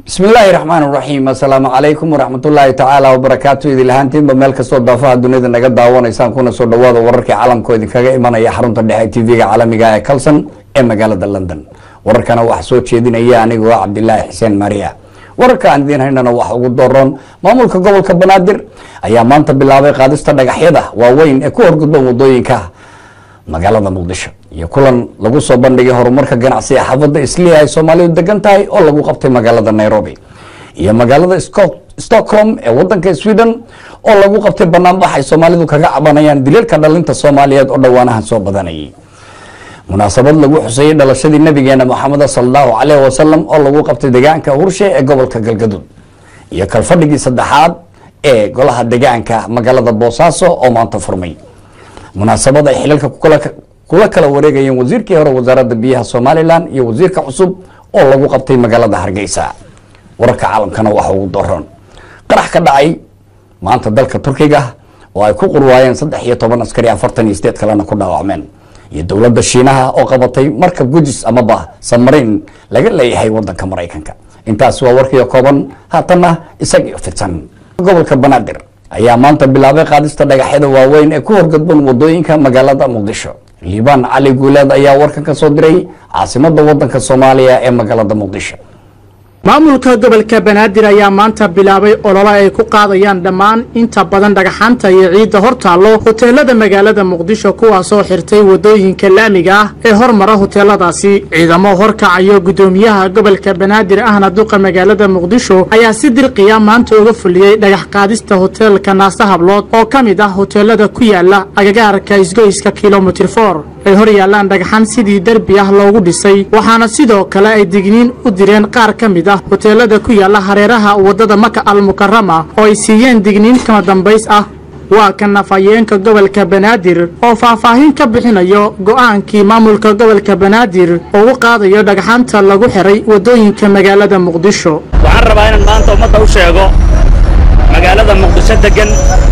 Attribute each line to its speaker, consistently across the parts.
Speaker 1: bismi illaahi raxmaan raxiim assalaamu calaykum waraxmatullaahi tacaala wabarakaatu idil ahaantiinba meel kastoo daafaha dunida naga daawanaysaan kuna soo dhawaada wararkii caalamkoo idinkaga imanaya xarunta dhexe tv-ga caalamiga ee calson ee magaalada london wararkana waxaa soo jeedinaya anigoo ah cabdilaahi xuseen maria wararka aan idiin haynana wax ugu doroon maamulka gobolka banaadir ayaa maanta bilaabay qaadista dhagaxyada waaweyn ee ku horgudban wadooyinka magaalada muqdisho iyo kulan lagu soo bandhigay horumarka ganacsiga xaafadda isliya ay soomaalidu degan tahay oo lagu qabtay magaalada nairobi iyo magaalada stockholm ee wadanka sweden oo lagu qabtay banaanbax ay soomaalidu kaga cabanayaan dilalka dhalinta soomaaliyeed oo dhowaanahan soo badanayay munaasabad lagu xuseeyey dhalashadii nabigeena maxamed salallahu caleyh wasalam oo lagu qabtay deegaanka hurshe ee gobolka galgaduud iyo kalfadhigii saddexaad ee golaha deegaanka magaalada boosaaso oo maanta furmay munaasabad ay xilalka kula kala wareegayeen wasiirkii hore wasaaradda biyaha somalilan iyo wasiirka cusub oo lagu qabtay magaalada hargeysa wararka caalamkana waxa ugu doron qarax ka dhacay maanta dalka turkiga oo ay ku qurwaayeen saddex iyo toban askari afartan iyo sideed kalena ku dhaawacmeen iyo dowladda shiinaha oo qabatay markab gujis amaba samarin laga leeyahay wadanka maraykanka intaas waa warkiio kooban haatanna isagio fidsan gobolka banaadir ayaa maanta bilaabay qaadista dhagaxyada waaweyn ee ku horgadban wadooyinka magaalada muqdisho liibaan cali guuleed ayaa warkan ka soo diray caasimada wadanka soomaaliya ee magaalada muqdisho
Speaker 2: maamulka gobolka banaadir ayaa maanta bilaabay olole ay ku qaadayaan dhammaan inta badan dhagaxaanta iyo ciidda hor taallo hoteelada magaalada muqdisho kuwaasoo xirtay wadooyinka laamiga ah ee hormara hoteeladaasi ciidamo horkacayo guddoomiyaha gobolka banaadir ahna duqa magaalada muqdisho ayaa si dirqiya maanta uga fuliyey dhagax qaadista hoteelka naase hablood oo ka mid ah hoteelada ku yaala agagaarka isgoyska kilomitir for ay hor yaallaan dhagxan sidii derbi ah loogu dhisay waxaana sidoo kale ay digniin u direen qaar ka mid ah hoteelada ku yaalla hareeraha waddada maka al mukarama oo ay siiyeen digniin kama dambays ah waa ka nafayeenka gobolka banaadir oo faahfaahin ka bixinayo go'aankii maamulka gobolka banaadir oo u qaadayo dhagxanta lagu xiray waddooyinka magaalada muqdisho
Speaker 3: waxaan rabaa inaan maanta ummadda u sheego magaalada muqdisho deggan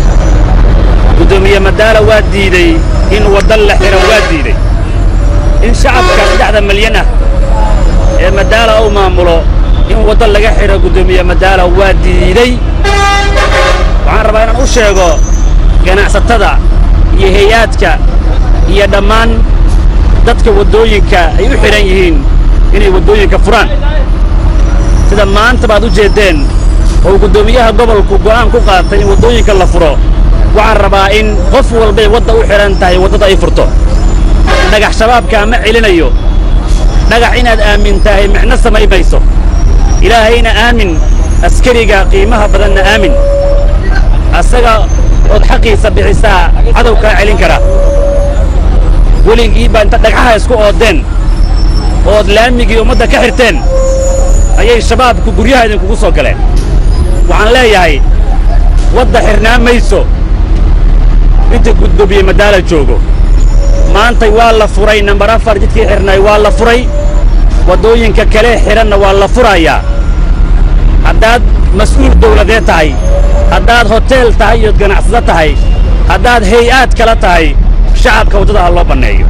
Speaker 3: guddoomiye madaala waa diidey in wadda la xiro waa diidey in shacabka saddexda malyan ah ee madaala uu maamulo in waddo laga xidho guddoomiye madaala waa diidey waxaan rabaa inaan u sheego ganacsatada iyo hay-aadka iyo dhammaan dadka waddooyinka ay u xidhan yihiin inay waddooyinka furaan sida maanta baad u jeeddeen oo guddoomiyaha gobolku go'aan ku qaatay in waddooyinka la furo waxaan rabaa in qof walbay wadda u xidhan tahay waddada ay furto dhagax shabaabkaa ma celinayo dhagax inaad aamin tahay micno samay mayso ilaahayna aamin askariga qiimaha badanna aamin asaga ood xaqiisa bixisaa cadow kaa celin kara weligii baa inta dhagxaha isku oodeen ood laamigii ummadda ka xirteen ayay shabaabku guryaha idinkugu soo galeen waxaan leeyahay wadda xirnaa mayso inta guddoomiye madaala joogo maantay waa la furay nambar afar jidkii xidhnay waa la furay waddooyinka kale xidhanna waa la furayaa haddaad mas'uul dawladeed tahay haddaad hoteel tahay iyood ganacsado tahay haddaad hay-aad kala tahay shacabka waddada ha loo banneeyo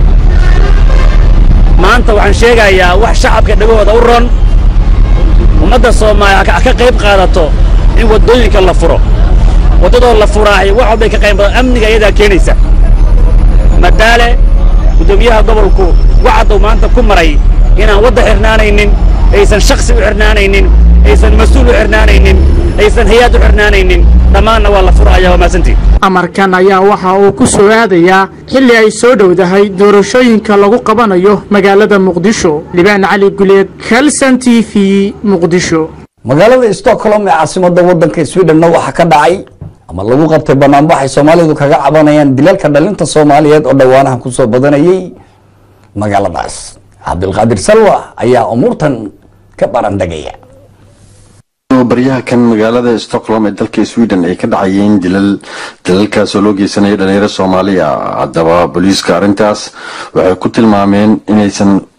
Speaker 3: maanta waxaan sheegayaa wax shacabka dhegahooda u ron ummadda soomaaliya ha ka qayb qaadato in waddooyinka la furo waddadoo la furaahay wax walbay ka qayb qaadato amniga iyadaa keenaysa madaale guddoomiyaha gobolku waxadduu maanta ku maray inaan wadda xidhnaanaynin aysan shaksi u xidhnaanaynin aysan mas-uul u xidhnaanaynin aysan hay-aad u xidhnaanaynin dhammaanna waa la furaya waa maasantii
Speaker 2: amarkan ayaa waxa uu ku soo aadayaa xilli ay soo dhowdahay doorashooyinka lagu qabanayo magaalada muqdisho libaan cali guleed kalson t v muqdisho
Speaker 1: magaalada stockholm ee caasimada wadanka swedhenna waxaa ka dhacay ama lagu qabtay banaanbax ay soomaalidu kaga cabanayaan dilalka dhalinta soomaaliyeed oo dhowaanahan kusoo badanayay magaaladaas cabdilqaadir salwa ayaa umuurtan ka barandhagaya
Speaker 4: baryaha kan magaalada stockholm ee dalka sweden ay ka dhacayeen dilal dalalkaasoo loo geysanaya dhalinyaro soomaaliya haddaba booliiska arrintaas waxay ku tilmaameen inaysan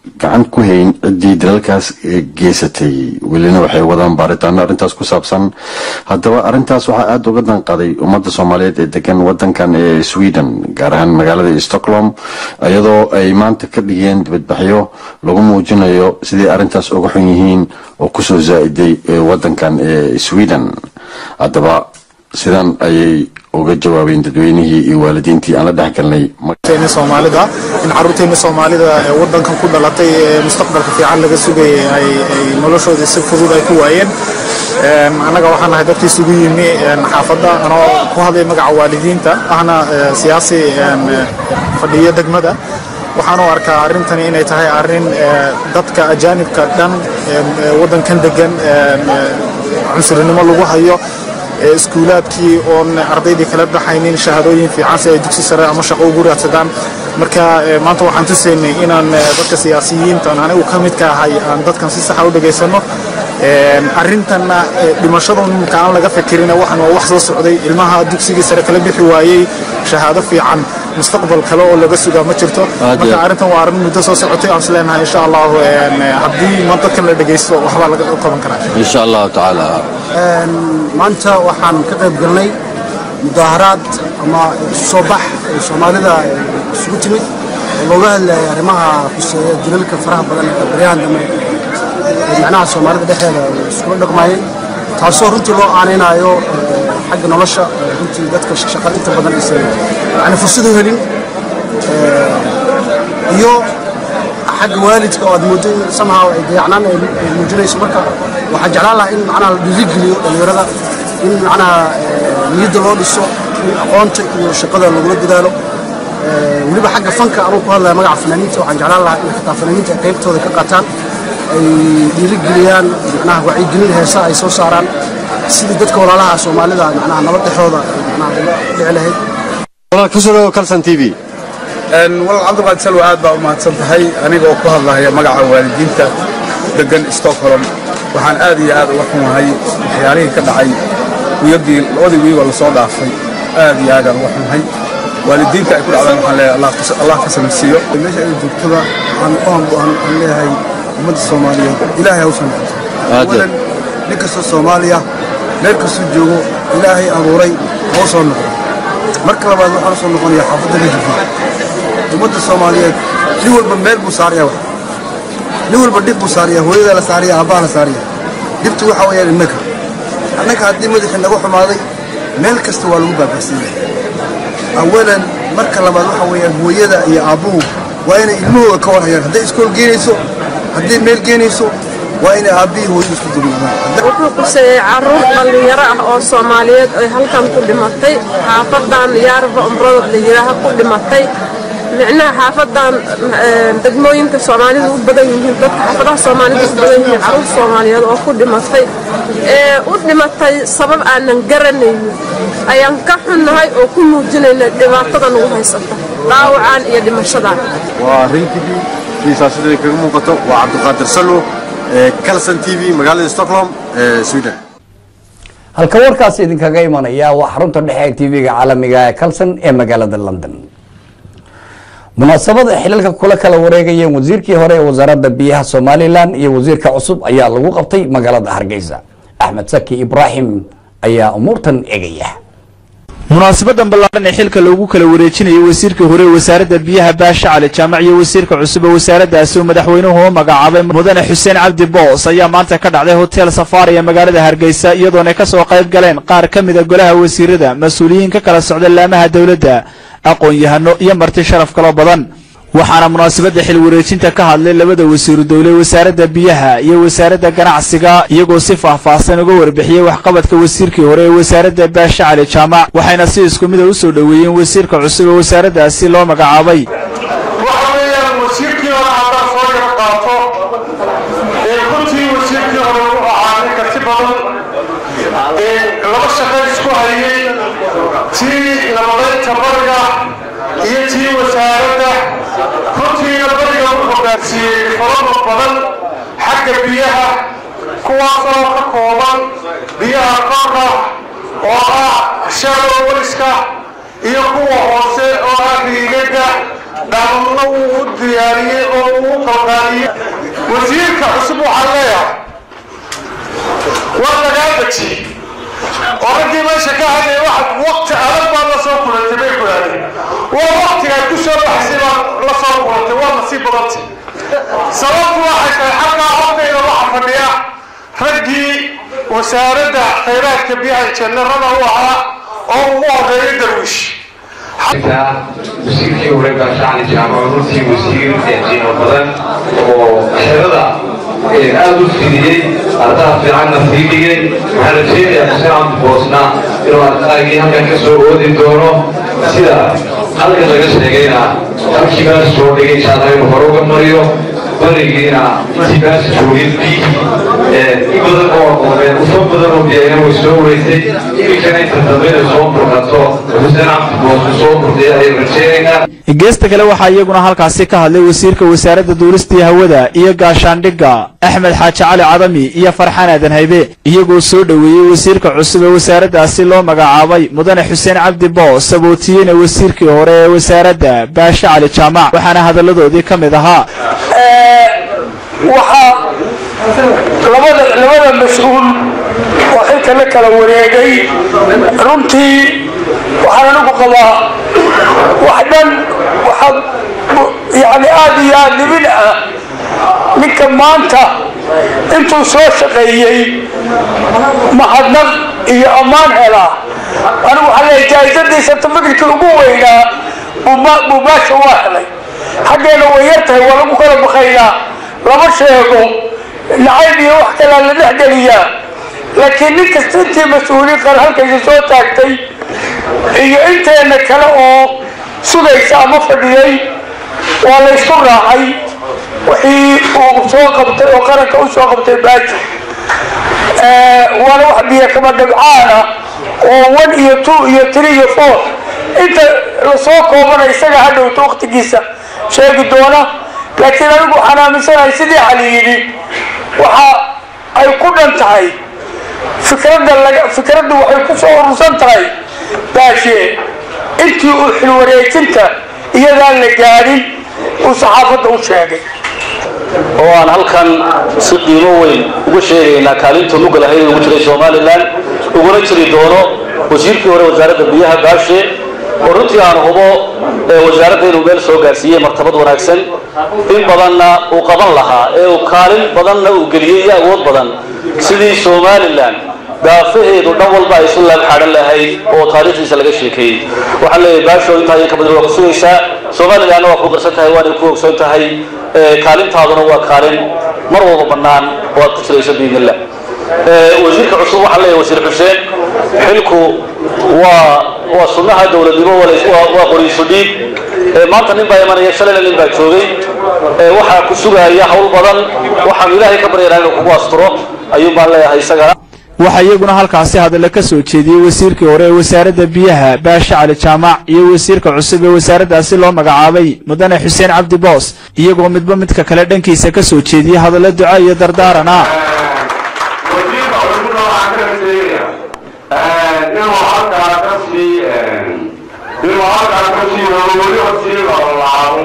Speaker 4: gacan ku hayn ciddii dalalkaas geysatay welina waxay wadaan baaritaano arrintaas ku saabsan haddaba arrintaas waxaa aada uga danqaday ummadda soomaaliyeed ee degan wadankan ee sweden gaar ahaan magaalada stockholm iyadoo ay maanta ka dhigeen dibadbaxyo lagu muujinayo sidai arrintaas uga xun yihiin oo kusoo zaa-iday wadankan ee sweden haddaba sidan ayay uga jawaabeen dadweynihii iyo waalidiintii aan la dhex galnay
Speaker 5: soomaalida in caruurteena soomaalida ee wadankan ku dhalatay ee mustaqbalka fiican laga sugayay ay noloshooda si fudud ay ku waayeen annaga waxaan nahay dadkii isugu yimi xaafadda anoo ku hadlay magaca waalidiinta ahna siyaasi fadhiyo degmada waxaan u arkaa arrintani inay tahay arrin dadka ajaanibka dhan wadankan degan cunsurinimo lagu hayo iskuulaadkii oon ardaydii kala baxaynin shahaadooyin fiican si ay dugsi sare ama shaqo ugu raadsadaan marka maanta waxaan tusaynay inaan dadka siyaasiyiintan anigu ka midka ahay aan dadkan si saxa u dhegaysano arrintanna dhimashadun marka aan laga fikirin waxan waa wax soo socday ilmaha dugsigii sare kala bixi waayey shahaado fiican mustaqbal kale oo laga sugaa ma jirto marka arrintan waa arrin muddo soo socotay aan isleenahay insha allahu haddii ma dadkan la dhegaysto waxbaa laga qaban karaa
Speaker 4: insha allahu tacaala
Speaker 6: maanta waxaan ka qayb galnay mudaaharaad ama soo bax ee soomaalida isugu timid oo looga hadlayay arrimaha khuseeya dilalka faraha badan ee baryahan dambe ee macnaha soomaalida dhexdeeda iskula dhaqmayeen taasoo runtii loo aanaynayo xagga nolosha runtii dadka shaqada inta badan aysan yani fursad u helin iyo xagga waalidka oo aad moodo in somehow ay dayacnaan ay muujinayso marka waxaan jeclaan lahaa in macnaha la dhiirigeliyo dhallinyarada in macnaha niyadda loo dhiso in aqoonta iyo shaqada lagula dadaalo weliba xagga fanka anuu ku hadlaya magaca fanaaniinta waxaan jeclaan lahaa in xitaa fanaaniinta ay qaybtooda ka qaataan ay dhiirigeliyaan macnaha wacyigelin heesa ay soo saaraan sidii dadka walaalaha soomaalida macnaha nabad dhexooda macnaha uga dhici lahayd
Speaker 4: kusoo kalsan t v
Speaker 7: walaal cabdiqaadir salwa aad baa u mahadsan tahay aniga oo ku hadlahaya magaca waalidiinta degan stockholm waxaan aad iyo aad uga xumahay waxyaalihii ka dhacay wiyadii labadii wiigoo lasoo dhaafay aad iyo aadaan uga xumahay waalidiinta ay ku dhacdaan waxaan leeyahay allah ka samirsiiyo
Speaker 6: meesha ay joogtada waxaan u aan leeyahay ummadda soomaaliyeed ilaahay hawshan awalan nin kastoo soomaaliya meel kastuu joogo ilaahay abuuray oo soo noqdo marka labaad waxaan soo noqonaya xaafadda najibka ummadda soomaaliyeed nin walba meel buu saaraya wax nin walba dhib buu saaraya hooyadaa la saaraya aabbaha la saaraya dhibtu waxa weeyaan innaka annaka haddii madaxii naga xumaaday meel kasta waa lagu baaba'siinaya awalan marka labaad waxa weeyaan hooyada iyo aabbuhu waa inay ilmahooda ka warhayaan hadday iskool geenayso hadday meel geenayso waa inay aabbihii hooyadu isku dugnaadaan
Speaker 8: wuxuu quseeyey caruur dhallinyaro ah oo soomaaliyeed ay halkan ku dhimatay xaafadan yaarba umrada la yidhaaha ku dhimatay micnaha xaafadan degmooyinka soomaalidu u badan yihiin dadka xaafadaha soomaalida u badan yihiin caruur soomaaliyeed oo ku dhimatay ee u dhimatay sabab aanan garanaynin ayaan ka xunnahay oo ku muujinayna dhibaatada nagu haysata dhaawacaan iyo dhimashadan
Speaker 4: waa rintigii sidaasida kaga muuqato waa cabdiqaadir sallo calson t v magaalada stockholm sweden
Speaker 1: halka warkaas idinkaga imanaya waa xarunta dhexe ee tv-ga caalamiga ee calson ee magaalada london munaasabada xilalka kula kala wareegayeen wasiirkii hore ee wasaaradda biyaha somalilan iyo wasiirka cusub ayaa lagu qabtay magaalada hargeysa axmed saki ibraahim ayaa umuurtan egaya
Speaker 9: munaasabadan ballaaran ee xilka loogu kala wareejinayo wasiirka hore ee wasaaradda biyaha baasha cali jaamac iyo wasiirka cusub ee wasaaraddaasi uu madaxweynuhu u magacaabay mudane xuseen cabdi boos ayaa maanta ka dhacday hotel safaari ee magaalada hargeysa iyadoona ka soo qayb galeen qaar ka mida golaha wasiirada mas-uuliyiin ka kala socda laamaha dowladda aqoon-yahano iyo marti sharaf kaloo badan waxaana munaasabadda xil wareejinta ka hadlay labada wasiiru dowle wasaaradda biyaha iyo wasaaradda ganacsiga iyagoo si faahfaahsan uga warbixiyey waxqabadka wasiirkii hore ee wasaaradda baasha cali jaamac waxayna si isku mida u soo dhoweeyeen wasiirka cusub ee wasaaraddaasi loo magacaabay
Speaker 10: waxa weeyaan wasiirkii hore haddaa soo yar qaato ee runtii wasiirkii hore u ahaa nin karti badan ee laba shaqo isku hayay tii nabadaynta bariga iyo tii wasaaradda runtiina bariga wuxuu gaarsiiyey falado badan xagga biyaha kuwaasoo ka kooban biyaha qorka oo ah shadow weliska iyo kuwa hoose oo ah riigaga dhamna uu u diyaariyey oo uu u qalqaaliyey wasiirka cusub waxaan leeyahay war lagaa dejiyey oo raggii meesha ka hadlaya waxa waqti adag baad la soo kulantay bay ku yidhahdeen waa waqtigaad ku soo baxsay baad la soo kulantay waa nasiib badantay sababtu waxay tahay xaggaa hortayda waxa fadhiya raggii wasaaradda khayraadka biyaha jenerada u ahaa oo ugu horeeya darwiish
Speaker 11: wasiirkii hore gaashacan jaamac runtii wasiir qiimo badan oo xerada aada u fidiyey ardaha fiicanna fiidhigay waxaan rajeynayaa xuseen cabdiboosna inuu ardaagii halkan ka soo oodi doono sida halkan laga sheegayna halkii baa soo dhigay jaalaha inuu hore uga mariyo barigiina intii baa joogin biyihii in badan oo aqooneen ufo badan oo biyayna way soo weysay iminkana inta dambe inay soo burqato xuseen cabdiboosna soo burday ayay rajeynaynaa
Speaker 9: geesta kale waxaa iyaguna halkaasi ka hadlay wasiirka wasaaradda duulistii hawada iyo gaashaandhigga axmed xaaji cali cadami iyo farxaan aadan haybe iyagoo soo dhoweeyey wasiirka cusub ee wasaaraddaasi loo magacaabay mudane xuseen cabdi boos sabootiyeyna wasiirkii hore ee wasaaradda baashe cali jaamac waxaana hadalladoodii ka mid ahaa
Speaker 10: waxaa labada labada mas-uul oo xilka la kala wareegay runtii waxaan anigu qabaa wax dhan waxaa yani aada iyo aada libin ah ninka maanta intuu soo shaqeeyey mahadnaq iyo ammaan helaa anigu waxaa leeyahay jaaisadiisa tafikirkii ugu weynaa buu baasha waa helay xaggeena way yar tahay waa lagu kala bakaynaa lama sheego nacayb iyo wax kalaa la dhex geliyaa laakiin nin kasta intii mas-uuliin qar halkaysa soo taagtay iyo inteena kale oo sugaysa ama fadhiyay waa la ysku raacay wixii uu soo qabtay oo qaranka u soo qabtay baaji waana wax biyo kama dhabcaana oo one iyo two iyo three iyo four inta lasoo koobana isaga hadhowta waktigiisa sheegi doona laakiin anigu waxaan aaminsanahay sidii cali yidhi waxa ay ku dhan tahay fikradda laga fikraddu waxay ku soo urursan tahay baashe intii uu xilwareejinta iyadaan la gaadhin uu saxaafadda u sheegay
Speaker 12: oo aan halkan si qiimo weyn uga sheegaynaa kaalinta mugga lahayd ugu jiray somalilan uguna jiri doono wasiirkii hore wasaaradda biyaha baashe oo runtii aan hubo wasaaradda inuu meel soo gaarsiiyey martabad wanaagsan in badanna uu qaban lahaa ee uu kaalin badanna uu geliyey iyo awood badan sidii somalilan daafaheedu dhan walba ay isu laab xaahan lahayd oo taariikhdiisa laga sheekeeyey waxaan leeyahay baasho intaa iyo ka badan waa ku sugaysaa somalilanna waa ku qarsan tahay waana ku ogsoon tahay kaalintaaduna waa kaalin mar walba bannaan oo aad ku jirayso biidnillah wasiirka cusub waxaan leeyahay wasiir xuseen xilku waa waa sunnaha dowladnimo waa qoriisu dhiig maanta nin baa imanaya shalayna nin baa joogay waxaa ku sugaya hawl badan waxaan ilaahay ka baryanaa inuu kugu asturo ayuun baan leeyahay isagana
Speaker 9: waxaa iyaguna halkaasi hadalla ka soo jeediyey wasiirkii hore ee wasaaradda biyaha baashe cali jaamac iyo wasiirka cusub ee wasaaraddaasi loo magacaabay mudane xuseen cabdi boos iyagoo midba midka kale dhankiisa ka soo jeediyey hadallo duco iyo dardaaran ah
Speaker 10: inuu halkaa ka sii inuu halkaa ka sii weliba sii lalaabo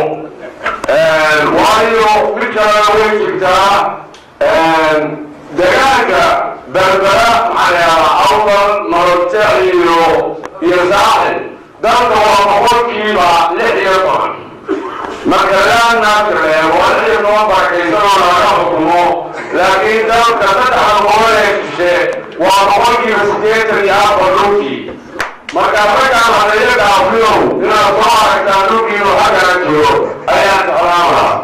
Speaker 10: waayo midkana way jirtaa degaanka berbera maxaa awdal marogte iyo iyo saaxil dalka waa boqolkiiba lix iyo toban marka laanaaka reebo lix iyo toban barakaysanoo laga xukumo laakiin dalka saddexda boqol ee shishe waa boqolkiiba sideetan iyo afar dhulkii marka raggaan hadayo dhaafiyow inaad soo aragtaan dhulkiinu xaggana jiro ayaan jeclaan lahaa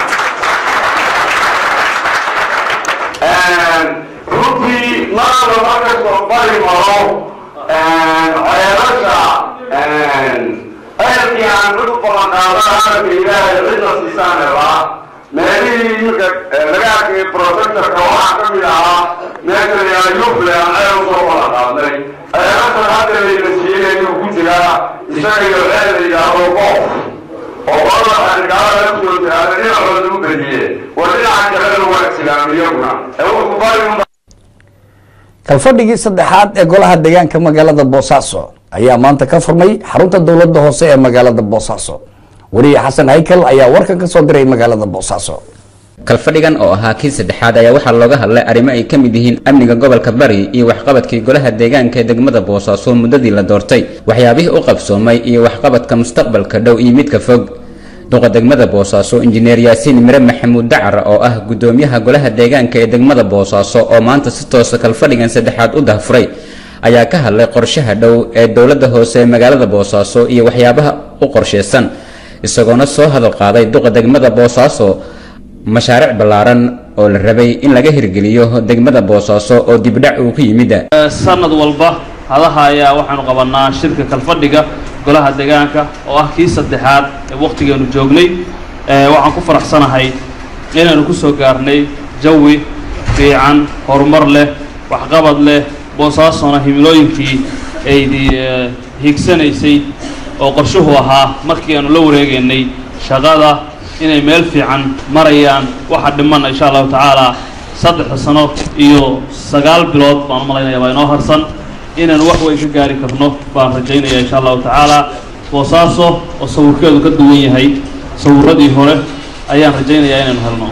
Speaker 10: runtii maada markastoo bari maro ceelasha ceelkii aan cid u balan qaadan hadalka ilaahay cidna siisaan helaa meelihii iminka laga arkay protectorka waxaa ka mid ahaa meesha layaa yufle aan ceel usoo balan qaadnay ceelashan hadda layna siiyey inuu ku jiraa isaga iyo ceel la yidhaahdo qoof oo qolada xarigaalada laftoo jiraada dhinacooda lagu bediye war dhinaca kalena waa islaam iyaguna ee wuxuu bari
Speaker 1: kalfadhigii saddexaad ee golaha deegaanka magaalada boosaaso ayaa maanta ka furmay xarunta dowladda hoose ee magaalada boosaaso wariye xasan haykal ayaa warkan ka soo diray magaalada boosaaso
Speaker 13: kalfadhigan oo ahaa kii saddexaad ayaa waxaa looga hadlay arrimo ay ka mid yihiin amniga gobolka bari iyo waxqabadkii golaha deegaanka ee degmada boosaaso muddadii la doortay waxyaabihii u qabsoomay iyo waxqabadka mustaqbalka dhow iyo midka fog duqa degmada boosaaso injineer yaasiin mire maxamuud dacar oo ah gudoomiyaha golaha deegaanka ee degmada boosaaso oo maanta si toosa kalfadhigan saddexaad u dahfuray ayaa ka hadlay qorshaha dhow ee dowladda hoose ee magaalada boosaaso iyo waxyaabaha u qorshaysan isagoona soo hadal qaaday duqa degmada boosaaso mashaariic ballaaran oo la rabay in laga hirgeliyo degmada boosaaso oo dibdhac uu ku yimid
Speaker 14: sanad walba hadaha ayaa waxaanu qabanaa shirka kalfadhiga golaha deegaanka oo ah kii saddexaad ee wakhtigeenu joognay waxaan ku faraxsanahay inaynu ku soo gaarnay jawi fiican horumar leh waxqabad leh boosaasona himilooyinkii aydi hiigsanaysay oo qorshuhu ahaa markii aanu la wareegaynay shaqada inay meel fiican marayaan waxa dhiman insha allahu tacaala saddexda sano iyo sagaal bilood baan u malaynaya baa inoo harsan inaynu wax weyn ka gaari karno baan rajaynaya insha allahu tacaala boosaaso oo sawirkeedu ka duwan yahay sawiradii hore ayaan rajaynayaa inaynu helno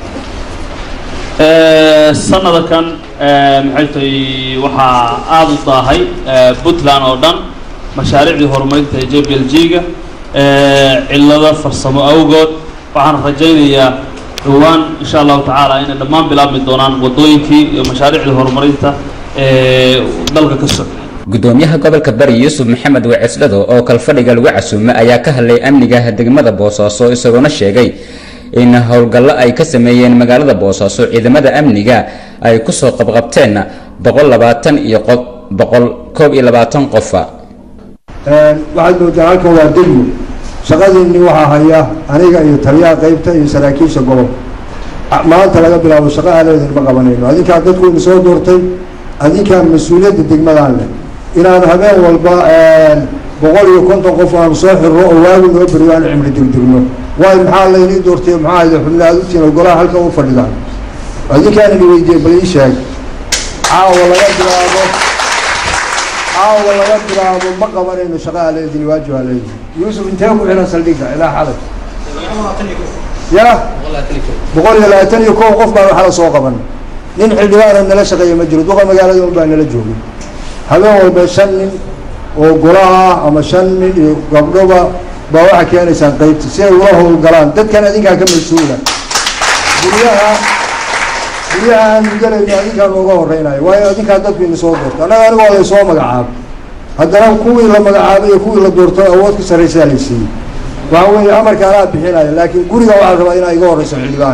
Speaker 14: sanada kan maxay tahay waxaa aada u daahay puntland oo dhan mashaariicdii horumarinta ee j b l g-ga cillado farsamo awgood waxaan rajaynayaa dhowaan insha allahu tacaala inay dhammaan bilaabmi doonaan waddooyinkii iyo mashaariicdii horumarinta ee dalka ka socda
Speaker 13: gudoomiyaha gobolka bari yuusuf maxamed waceslado oo kalfadhiga lagu casuumay ayaa ka hadlay amniga degmada boosaaso isagoona sheegay in howlgallo ay ka sameeyeen magaalada boosaaso ciidamada amniga ay kusoo qabqabteen boqol labaatan iyo boqol koob iyo labaatan qofa
Speaker 6: waxaad moodaa halkan waa degmo shaqadiinni waxaa haya aniga iyo taliyaha qaybta iyo saraakiisha gobol maanta laga bilaabo shaqa aaleedin ma qabanayno adinkaa dadku ina soo doortay adinkaa mas-uuliyadda degmadaan leh inaan habeen walba boqol iyo konton qof aanu soo xirno oo waagu noo beriyo aan cimri degdegno waayo maxaa laynii doortay maxaa idi xubna aad ugtiin oo golaha halkan u fadhidaan adinkaan ini weydiiyey bal ii sheeg caawa laga bilaabo caawa laga bilaabo ma qabanayno shaqa aleedin waajib aleedin yuusuf intee ku xiran saldhigga ilaa xalay ya boqol iyo labaatan iyo kow qof baan waxala soo qaban nin xildhibaana nala shaqeeya ma jiro duqa magaalada un baa nala joogay habeen walba shan nin oo golaha ama shan nin iyo gabdhoba baa waxaa keenaysaan qaybta si ay ula howlgalaan dadkan adinkaa ka mas-uula guryaha guryaha aanu gelayno adinkaa nooga horeynayo waayo adinkaa dadku ina soo doorto annaga aniga waa laysoo magacaabo haddana kuwii la magacaabay iyo kuwii la doorto awood ka sarraysaa la siiyey waxa weeye amarka anaa bixinaya laakiin guriga waxaa rabaa inaa iga horeyso xildhibaan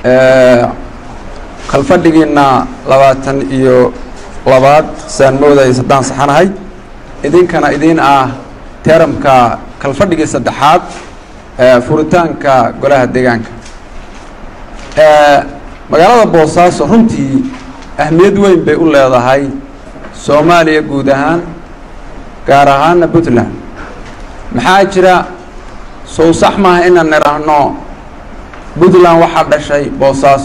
Speaker 15: kalfadhigiina labaatan iyo labaad saan moodays haddaan saxanahay idinkana idiin ah teramka kalfadhigii saddexaad furitaanka golaha deegaanka magaalada boosaaso runtii ahmiyad weyn bay u leedahay soomaaliya guud ahaan gaar ahaana puntland maxaa jira sow sax maaha inaan nidhaahno puntland waxaa dhashay boosaaso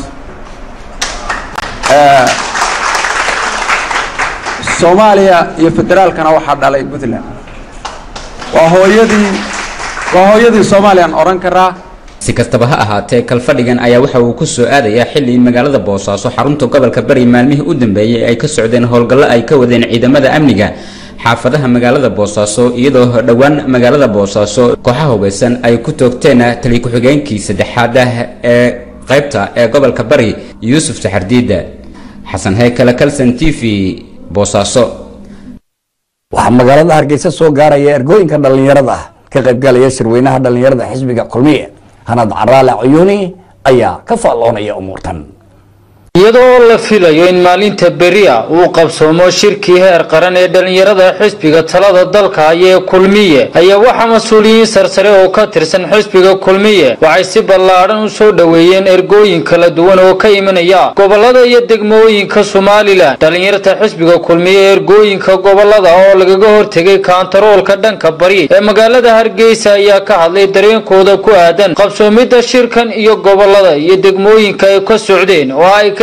Speaker 15: soomaaliya iyo federaalkana waxaa dhalay puntland waa hooyadii waa hooyadii soomaaliyaan odhan karaa
Speaker 13: si kastaba ha ahaatee kalfadhigan ayaa waxa uu ku soo aadayaa xilli in magaalada boosaaso xarunta gobolka bari maalmihii u dambeeyey ay ka socdeen howlgallo ay ka wadeen ciidamada amniga xaafadaha magaalada boosaaso iyadoo dhowaan magaalada boosaaso kooxaha hubeysan ay ku toogteen tali ku-xigeenkii saddexaad ah ee qaybta ee gobolka bari yuusuf saxardiida xasan heykale kalson t v boosaaso
Speaker 1: waxaa magaalada hargeysa soo gaaraya ergooyinka dhallinyarada ah ka qaybgalaya shirweynaha dhallinyarada xisbiga kulmiye hanad caraale cuyuuni ayaa ka faalloonaya umuurtan
Speaker 16: iyadoo la filayo in maalinta beriya uu qabsoomo shirkii heer qaran ee dhallinyarada xisbiga talada dalka haya ee kulmiye ayaa waxaa mas-uuliyiin sarsare oo ka tirsan xisbiga kulmiye waxay si ballaadhan u soo dhoweeyeen ergooyin kala duwan oo ka imanaya gobolada iyo degmooyinka somalilan dhallinyarta xisbiga kulmiye ee ergooyinka gobolada oo lagaga hortegay kaantaroolka dhanka bari ee magaalada hargeysa ayaa ka hadlay dareenkooda ku aadan qabsoomidda shirkan iyo gobolada iyo degmooyinka ay ka socdeen oo ay ka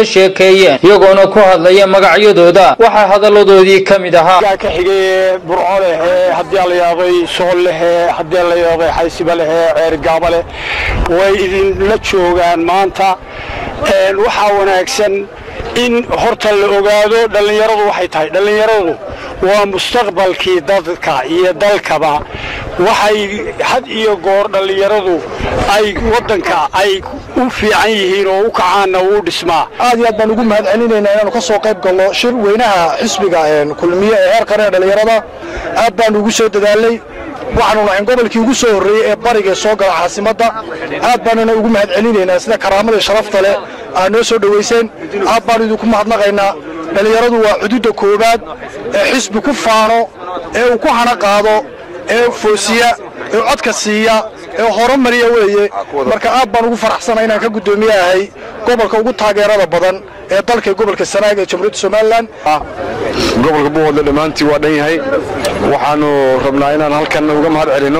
Speaker 16: uga sheekeeyeen iyagoona ku hadlaya magacyadooda waxaa hadalladoodii ka mid ahaa
Speaker 10: ka xigay burco lehe haddii la yaabay sool lehe haddii la yaabay xaysiba lehe ceergaaba leh way idinla joogaan maanta waxaa wanaagsan in horta la ogaado dhallinyaradu waxay tahay dhallinyaradu waa mustaqbalkii dadka iyo dalkaba waxay had iyo goor dhallinyaradu ay waddanka ay u fiican yihiin oo u kacaanna wuu dhismaa
Speaker 6: aad iyo aad baan ugu mahad celinaynaa inaanu ka soo qayb galno shir weynaha xisbiga kulmiye ee heer qaran ee dhallinyarada aad baanu ugu soo dadaalnay waxaanu nahayn gobolkii ugu soo horreeyey ee bariga soo gala caasimadda aad baanuna ugu mahad celinaynaa sida karaamada sharafta leh aad noo soo dhowayseen aad baanu idinku mahadnaqaynaa dhallinyaradu waa xuduudda koowaad ee xisbi ku faano ee uu ku hana qaado ee foosiya ee codka siiya ee horumariya weeye marka aad baan ugu faraxsana inaan ka guddoomiye ahay gobolka ugu taageerada badan ee dalka gobolka sanaag ee jamhuuriyadda somalilan
Speaker 17: gobolka buuhoodle dhammaantii waa dhan yahay waxaanu rabnaa inaan halkan uga mahad celinno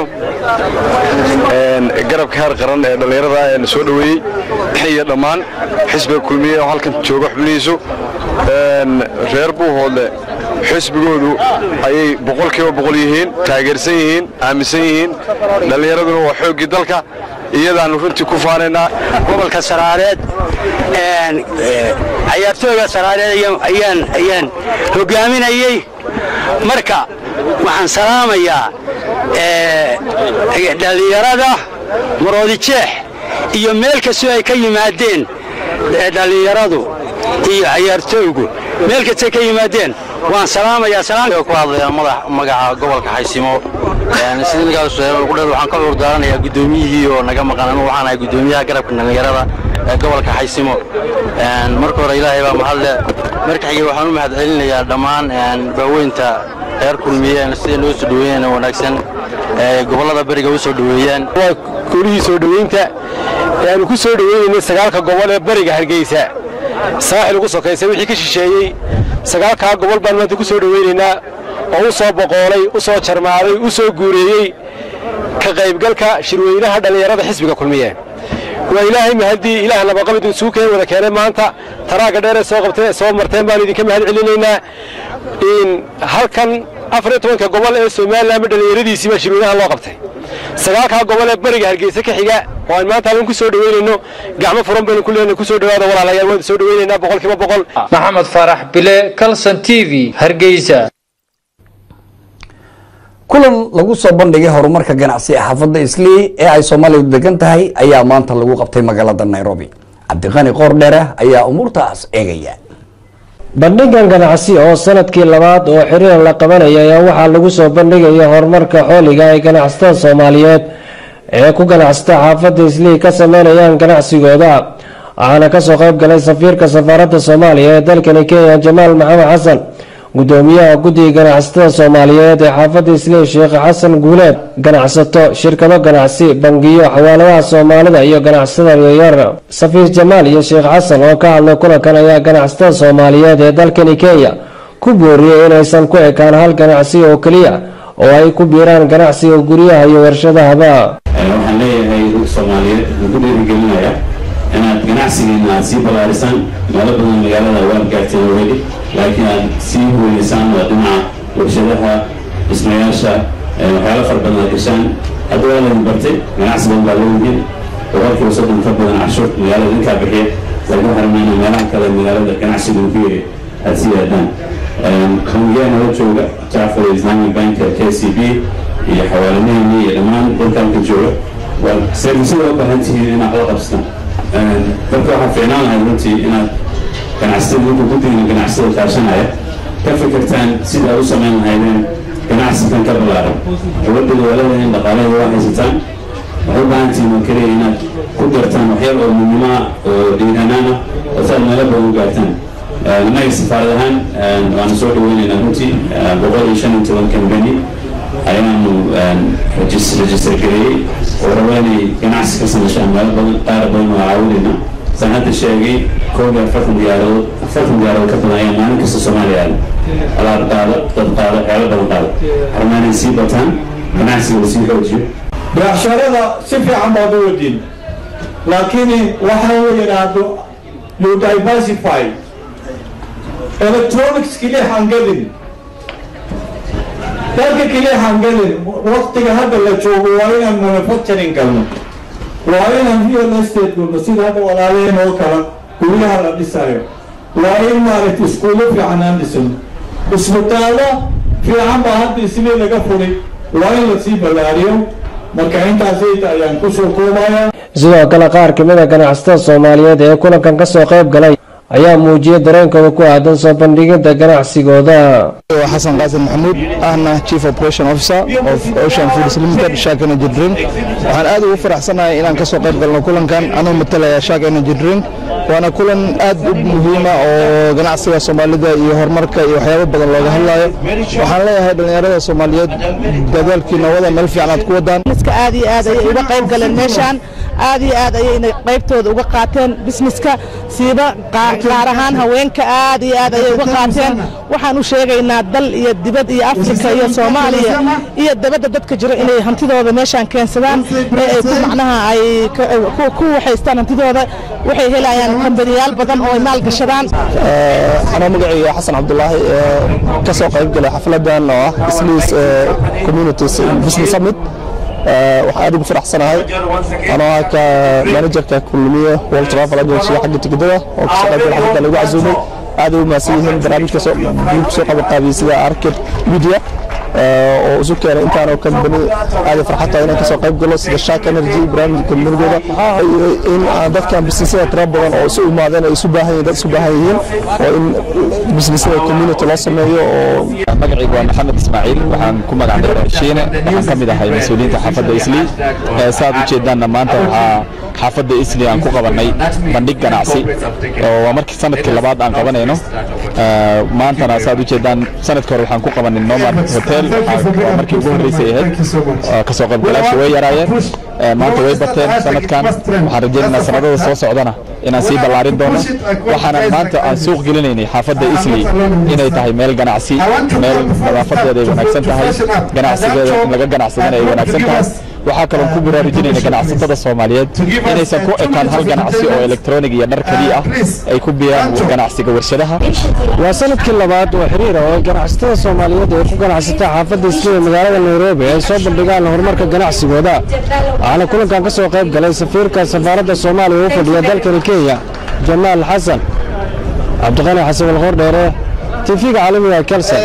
Speaker 17: garabka heer qaran ee dhallinyarada ee na soo dhoweeyey iyo dhammaan xisbiga kulmiye oo halkan jooga xubnihiisu reer buuhoodle xisbigoodu ayay boqolkiiba boqol yihiin taageersan yihiin aaminsan yihiin dhallinyaraduna waa xooggii dalka iyadaannu runtii ku faanaynaa
Speaker 18: gobolka saraareed cayaartooyga saraareed ayaan hogaaminayey marka waxaan salaamayaa dhallinyarada maroodijeex iyo meel kastoo ay ka yimaadeen dhallinyaradu iyo cayaartooygu meel kastay ka yimaadeen waan salaamayaa
Speaker 19: ku hadlaya magaca gobolka xaysimo sidinkaas ugu dheer waxaan ka cuurdaaranayaa guddoomiyihii oo naga maqan anu waxaan ahay guddoomiyaha garabka dhallinyarada ee gobolka xaysimo marka hore ilaahay baa mahadle marka xigay waxaan u mahad celinayaa dhammaan baaweynta reer kulmiyeen siday noo soo dhoweeyeen wanaagsan gobollada beriga u soo dhoweeyeen
Speaker 10: waa golihii soo dhoweynta ee aanu ku soo dhoweynaynay sagaalka gobol ee beriga hargeysa saaxil ugu sokaysa wixii ka shisheeyey sagaalkaa gobol baan maanta ku soo dhoweynaynaa oo u soo boqoolay u soo jarmaaday u soo guureeyey ka qaybgalka shirweynaha dhallinyarada xisbiga kulmiye waa ilaahay mahaddii ilaah nabaqabid isugu keen wada keenay maanta taraagga dheer ee soo qabtay soo marteen baanu idinka mahad celinaynaa in halkan afar iyo tobanka gobol ee somalilanba dhallinyaradiisii baa shirweynaha loo qabtay sagaalkaa gobol ee bariga hargeysa ka xiga oo aan maanta halkan ku soo dhoweynayno gacmo furan baynu ku leenahay ku soo dhowaada walaalayaal waan soo dhoweynaynaa boqolkiiba boqol
Speaker 16: maxamed faarax bile calson t v hargeysa
Speaker 1: kulan lagu soo bandhigay horumarka ganacsi ee xaafadda islii ee ay soomaalidu degan tahay ayaa maanta lagu qabtay magaalada nairobi cabdiqani qoordheere ayaa umuurtaas eegaya
Speaker 20: bandhigan ganacsi oo sanadkii labaad oo xiriir la qabanaya ayaa waxaa lagu soo bandhigaya horumarka xooliga ay ganacsatada soomaaliyeed ee ku ganacsata xaafadda islii ka sameynayaan ganacsigooda waxaana kasoo qayb galay safiirka safaaradda soomaaliya ee dalkani kenya jamaal maxamed xasan gudoomiyaha guddiga ganacsatada soomaaliyeed ee xaafadda islii sheekh xasan guuleed ganacsato shirkado ganacsi bangiyo xawaaladaha soomaalida iyo ganacsatada yaryar safiir jamaal iyo sheekh xasan oo ka hadlay kulankan ayaa ganacsatada soomaaliyeed ee dalkani kenya ku booriyey inaysan ku ekaan hal ganacsi oo keliya oo ay ku biiraan ganacsiga guryaha iyo warshadahaba
Speaker 21: waxaan leeyahay dadka soomaaliyeed waxaan ku dhiirigelinaya inaad ganacsigiina aad sii ballaarisaan meelo badan magaalada waad gaarteen already laakiin aad sii huweysaan waa dhinaca warshadaha dhismayaasha waxyaalo fara badan aad gashaan hadda waa laydin bartay ganacsi badan baa leeyihiin boqolkiiba soddon ka badan cashuur magaalada idinkaa bixiya laakiin waxaan rabnaa inaa meelaha kale magaalada ganacsiga ku yiri aad sii aadaan bangiyaa nala jooga jacfar islamic bank k c b iyo xawaalanaheenii iyo dhammaan dadka halka jooga waa servisyada u baahan tihiin inaad la qabsataan dadka waxaa fiicnaan lahayd runtii inaad ganacsatada ninka guddiga ganacsatada kaashanaya ka fikirtaan sida aad u samayn lahaydeen ganacsigan ka ballaaran gabadhada walada in dhaqaalaha waa haysataan waxay u baahan tihiin oo keliya inaad ku dartaan waxyar oo midnimo ah oo dhiiranaan ah oo si aad meelo badan u gaartaan innaga safaarad ahaan waanu soo dhaweynaynaa runtii boqol iyo shan iyo toban kambani ayaanu register gareeyey oo raba inay ganacsi ka sameyshaan meelo badan qaar badan oo caawinayna saan hadda sheegay koob iyo afartan diyaaradood afartan diyaaradood ka badan ayaa maalin kasta soomaaliya aada alaab qaada dad qaada xeelo badan qaada rabnaa inay sii bataan ganacsiga la sii xoojiyo
Speaker 22: beecsharada si fiican baad u wadiin laakiin waxa uu yidhaahdo
Speaker 3: you diversify electronics keliya hangadin dalka keliya hangadin waqtiga hadda la joogo waa inaan manufacturing galno waa inaan real estate galno sida hadda walaalaheen oo kale guryaha la dhisayo waa in maaragtay iskuulo fiican aan dhisano isbitaallo fiican baa hadda isli laga furay waa in lasii ballaariyo marka intaasayta ayaan kusoo koobaya
Speaker 20: sidoo kale qaar ka mid a ganacsatada soomaaliyeed ee kulankan ka soo qayb galay ayaa muujiyay dareenkooda ku aadan soo bandhigidda ganacsigooda
Speaker 22: xasan qaasim maxamuud ahna chief operation officer of ocean foods limited shark energy drink waxaan aad ugu faraxsanahay inaan kasoo qayb galno kulankan anuu matalaya shark energy drink waana kulan aad u muhiima oo ganacsiga soomaalida iyo horumarka iyo waxyaabo badan looga hadlayo waxaan leeyahay dhallinyarada soomaaliyeed dadaalkiina wada meel fiican aad ku wadaan
Speaker 23: aad iyo aad ayay uga qayb galeen meeshaan aad iyo aad ayayna qaybtooda uga qaateen bisneska siiba gaar ahaan haweenka aad iyo aad ayay uga qaateen waxaan u sheegaynaa dal iyo dibad iyo afrika iyo soomaaliya iyo dabadda dadka jiro inay hantidooda meeshaan keensadaan ee ay ku macnaha ay ku waxaystaan hantidooda waxay helayaan kambaniyaal badan oo ay maal gashadaan
Speaker 22: anoo magacayga xasan cabdulaahi ka soo qayb galay xafladan oo ah isliis communities business summit waxaan aad ugu faraxsanahay anoo ah ka managerka kulmiye world travel agency xagga tigidada oo kasoo qayb galay xafladan lagu casuumay aad ay u mahadsan yihiin barnaamijka soo qabanqaabiyey sida arcade media oo isu keenay intaanoo kambani aad farxad tahay inaan kasoo qayb galo sida shark energy barnaamijka kambanigooda in dadkan bisnisada tira badan oo isu imaadeen ay isu baahan yihiin dad isu baahan yihiin oo in bisnisada community loo sameeyo oo
Speaker 24: magacaygu waa maxamed ismaaciil waxaan ku magac dheeraa shiine waxaan ka mid ahay mas-uuliyiinta xaafadda isli saaad u jeedaanna maanta waxaa xaafadda isli aan ku qabanay bandhig ganacsi oo waa markii sanadkii labaad aan qabanayno maantana saaad u jeedaan sanadkii hore waxaan ku qabanay nomad hotel waa markii ugu horreysay ahayd kasoo qaybgalaasha way yaraayeen maanta way bateen sanadkan waxaan rajaynaynaa sanadada soo socdana inaan sii ballaarin doono waxaana maanta aan suuq gelinaynay xaafadda isli inay tahay meel ganacsi meel nadaafadeeda ay wanaagsan tahay ganacsigeeda in laga ganacsadana ay wanaagsan tahay waxaa kaloon ku baraarujinayna ganacsatada soomaaliyeed inaysan ku ekaan hal ganacsi oo elektronig iyo dhar keliya ah ay ku biyaan ganacsiga warshadaha
Speaker 20: waa sanadkii labaad oo xiriir ah oo ganacsatada soomaaliyeed ee ku ganacsata xaafadda isliya magaalada nairobi ay soo bandhigaan horumarka ganacsigooda waxaana kulankan ka soo qayb galay safiirka safaaradda soomaaliya u fadhiya dalkani kenya jamaal xasan cabdiqani xasan walqoor dheere tv-ga caalamiga kelson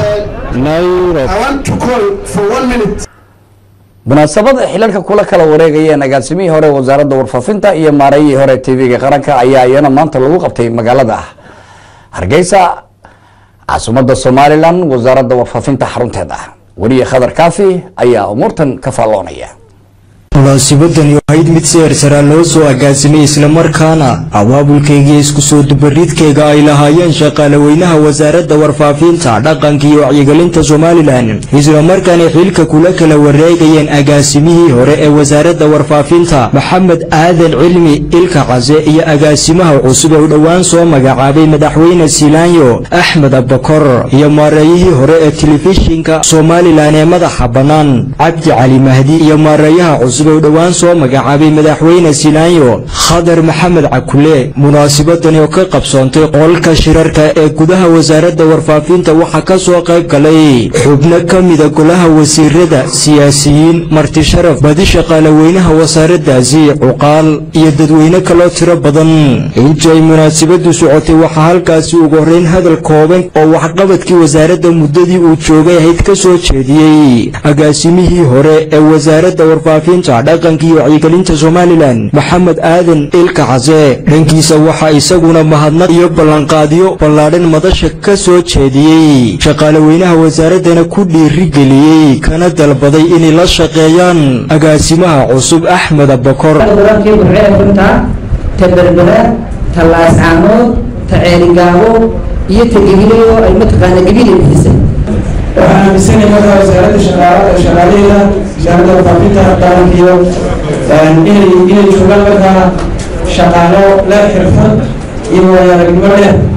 Speaker 20: nairobi
Speaker 1: munaasabada xilalka kula kala wareegayeen agaasimihii hore wasaaradda warfaafinta iyo maareeyihii hore tv-ga qaranka ayaa iyana maanta lagu qabtay magaalada hargeysa caasimadda somalilan wasaaradda warfaafinta xarunteeda weliye khadar kaafi ayaa umuurtan ka faalloonaya
Speaker 25: munaasibadani ahayd mid seersaraa loo soo agaasimay islamarkaana abaabulkaygiiyo isku soo dubaridkayga ay lahaayeen shaqaalaweynaha wasaaradda warfaafinta dhaqanka iyo wacyigelinta somalilan islamarkaana xilka kula kala wareegayeen agaasimihii hore ee wasaaradda warfaafinta maxamed aadan cilmi ilka case iyo agaasimaha cusub ee u dhowaan soo magacaabay madaxweyne silaanyo axmed abakor iyo maareeyihii hore ee telefishinka somalilan ee madaxa bannaan cabdi cali mahdi iyo maareeyaha cusub u dhowaan soo magacaabay madaxweyne silaanyo khadar maxamed cakule munaasibadani oo ka qabsoontay qolka shirarka ee gudaha wasaaradda warfaafinta waxaa ka soo qayb galay xubno ka mida golaha wasiirada siyaasiyiin marti sharaf badi shaqaalaweynaha wasaaraddaasi cuqaal iyo dadweyne kaloo tiro badan intii ay munaasibadu socotay waxaa halkaasi ugu horreyn hadal kooban oo waxqabadkii wasaaradda muddadii uu joogay ahayd ka soo jeediyey agaasimihii hore ee wasaaradda warfaafinta dhaqanka iyo wacyigelinta somalilan maxamed aadan ilka case dhankiisa waxaa isaguna mahadnaq iyo ballanqaadyo ballaadhan madasha ka soo jeediyey shaqaalaweynaha wasaaraddana ku dhiirigeliyey kana dalbaday inay la shaqeeyaan agaasimaha cusub axmed abakor
Speaker 26: wararkii burcee runta ta berbera ta laascaanood ta ceerigaabo iyo ta gebiliyo ay mataqaana gebili bixisay
Speaker 27: waxaan aaminsanahay markaa wasaaradda shaqaalada shaqaalaheeda wasaaradda warfaafinta qaranka iyo inay inay joogaan markaa shaqaalo leh xirfad iyo waayo-aragnimo leh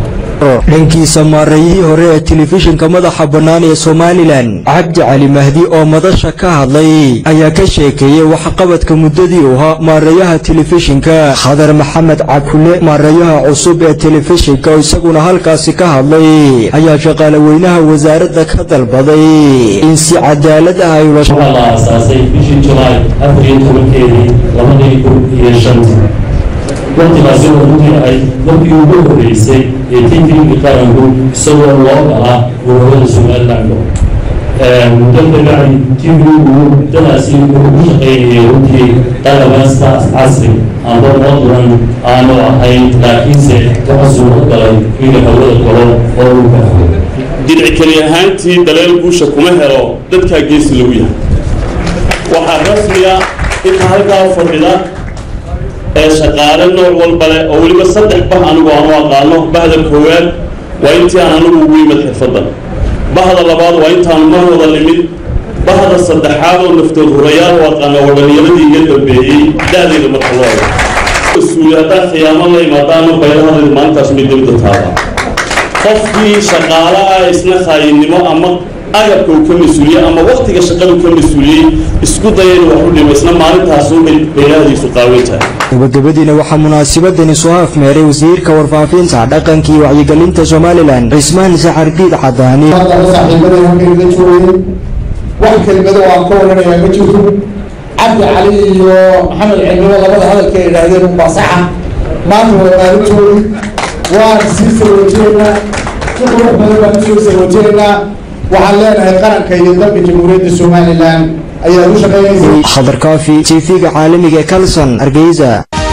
Speaker 25: dhankiisa maareeyihii hore ee telefishinka madaxa bannaan ee somalilan cabdi cali mahdi oo madasha ka hadlay ayaa ka sheekeeyey waxqabadka muddadii u ahaa maareeyaha telefishinka khadar maxamed cabkule maareeyaha cusub ee telefishinka oo isaguna halkaasi ka hadlay ayaa shaqaale weynaha wasaaradda ka dalbaday in si cadaalad ah ay ula
Speaker 2: waxaa la aasaasay bishii julaay afar iyo tobankeedii labadii kun iyo shantii waqtigaasi oo runtii ahayd markii ugu horreysay ee tintirinka qaranku isagoo loo galaa gobolada somaliland muddo kabacdi tivigu muddadaasi wuxuu ku shaqaynayay runtii qalabasta casri amba modlan aanu ahayn laakiinse waxa suuqa galay inuu hawada galo oo uu baxo
Speaker 4: dinac keli ahaantii daleel guusha kuma helo dadkaa geesi lagu yahay waxaa rasmiya inta halkaa fadhida ee shaqaale nooc walba leh oo weliba saddex bah anigu aanu aqaano bahda koowaad waa intii aan anigu ugu yimid xirfadda bahda labaad waa intaan mar wada nimid bahda saddexaad oo naftood hurayaal u aqaana waa dhallinyaradii iga dambeeyey da'dayda marka loo ego mas-uuli haddaa khiyaamo la imaadaana baylahadayda maalintaas mid dibadda taada qofkii shaqaale ah isna khaayinimo ama agabka uu ka mas-uuliyey ama waktiga shaqadu ka mas-uuliyey isku daya inuu wax u dhimo isna maalintaasunbay baylahadiisu qaawan tahay
Speaker 25: gabagabadiina waxaa munaasabadani soo afmeeray wasiirka warfaafinta dhaqanka iyo wacyigelinta somalilan cismaan saxardiid cadaani
Speaker 5: saaxiibada halkayga joogay wax kelimado aan ka waranayaa ma jirto cabdi cali iyo maxamed cilmimo labada hadalka ay idhaahdeen unbaa saxa maanta waa maalintoodii waan sii sarwajeynaa si qurux badan baan usoo sarwajeynaa waxaan leenahay qaranka iyo dalka jamhuuriyadda somalilan ayaa u shaqeynaysa
Speaker 25: khadar kaafi tv-ga caalamiga ee kalson hargeysa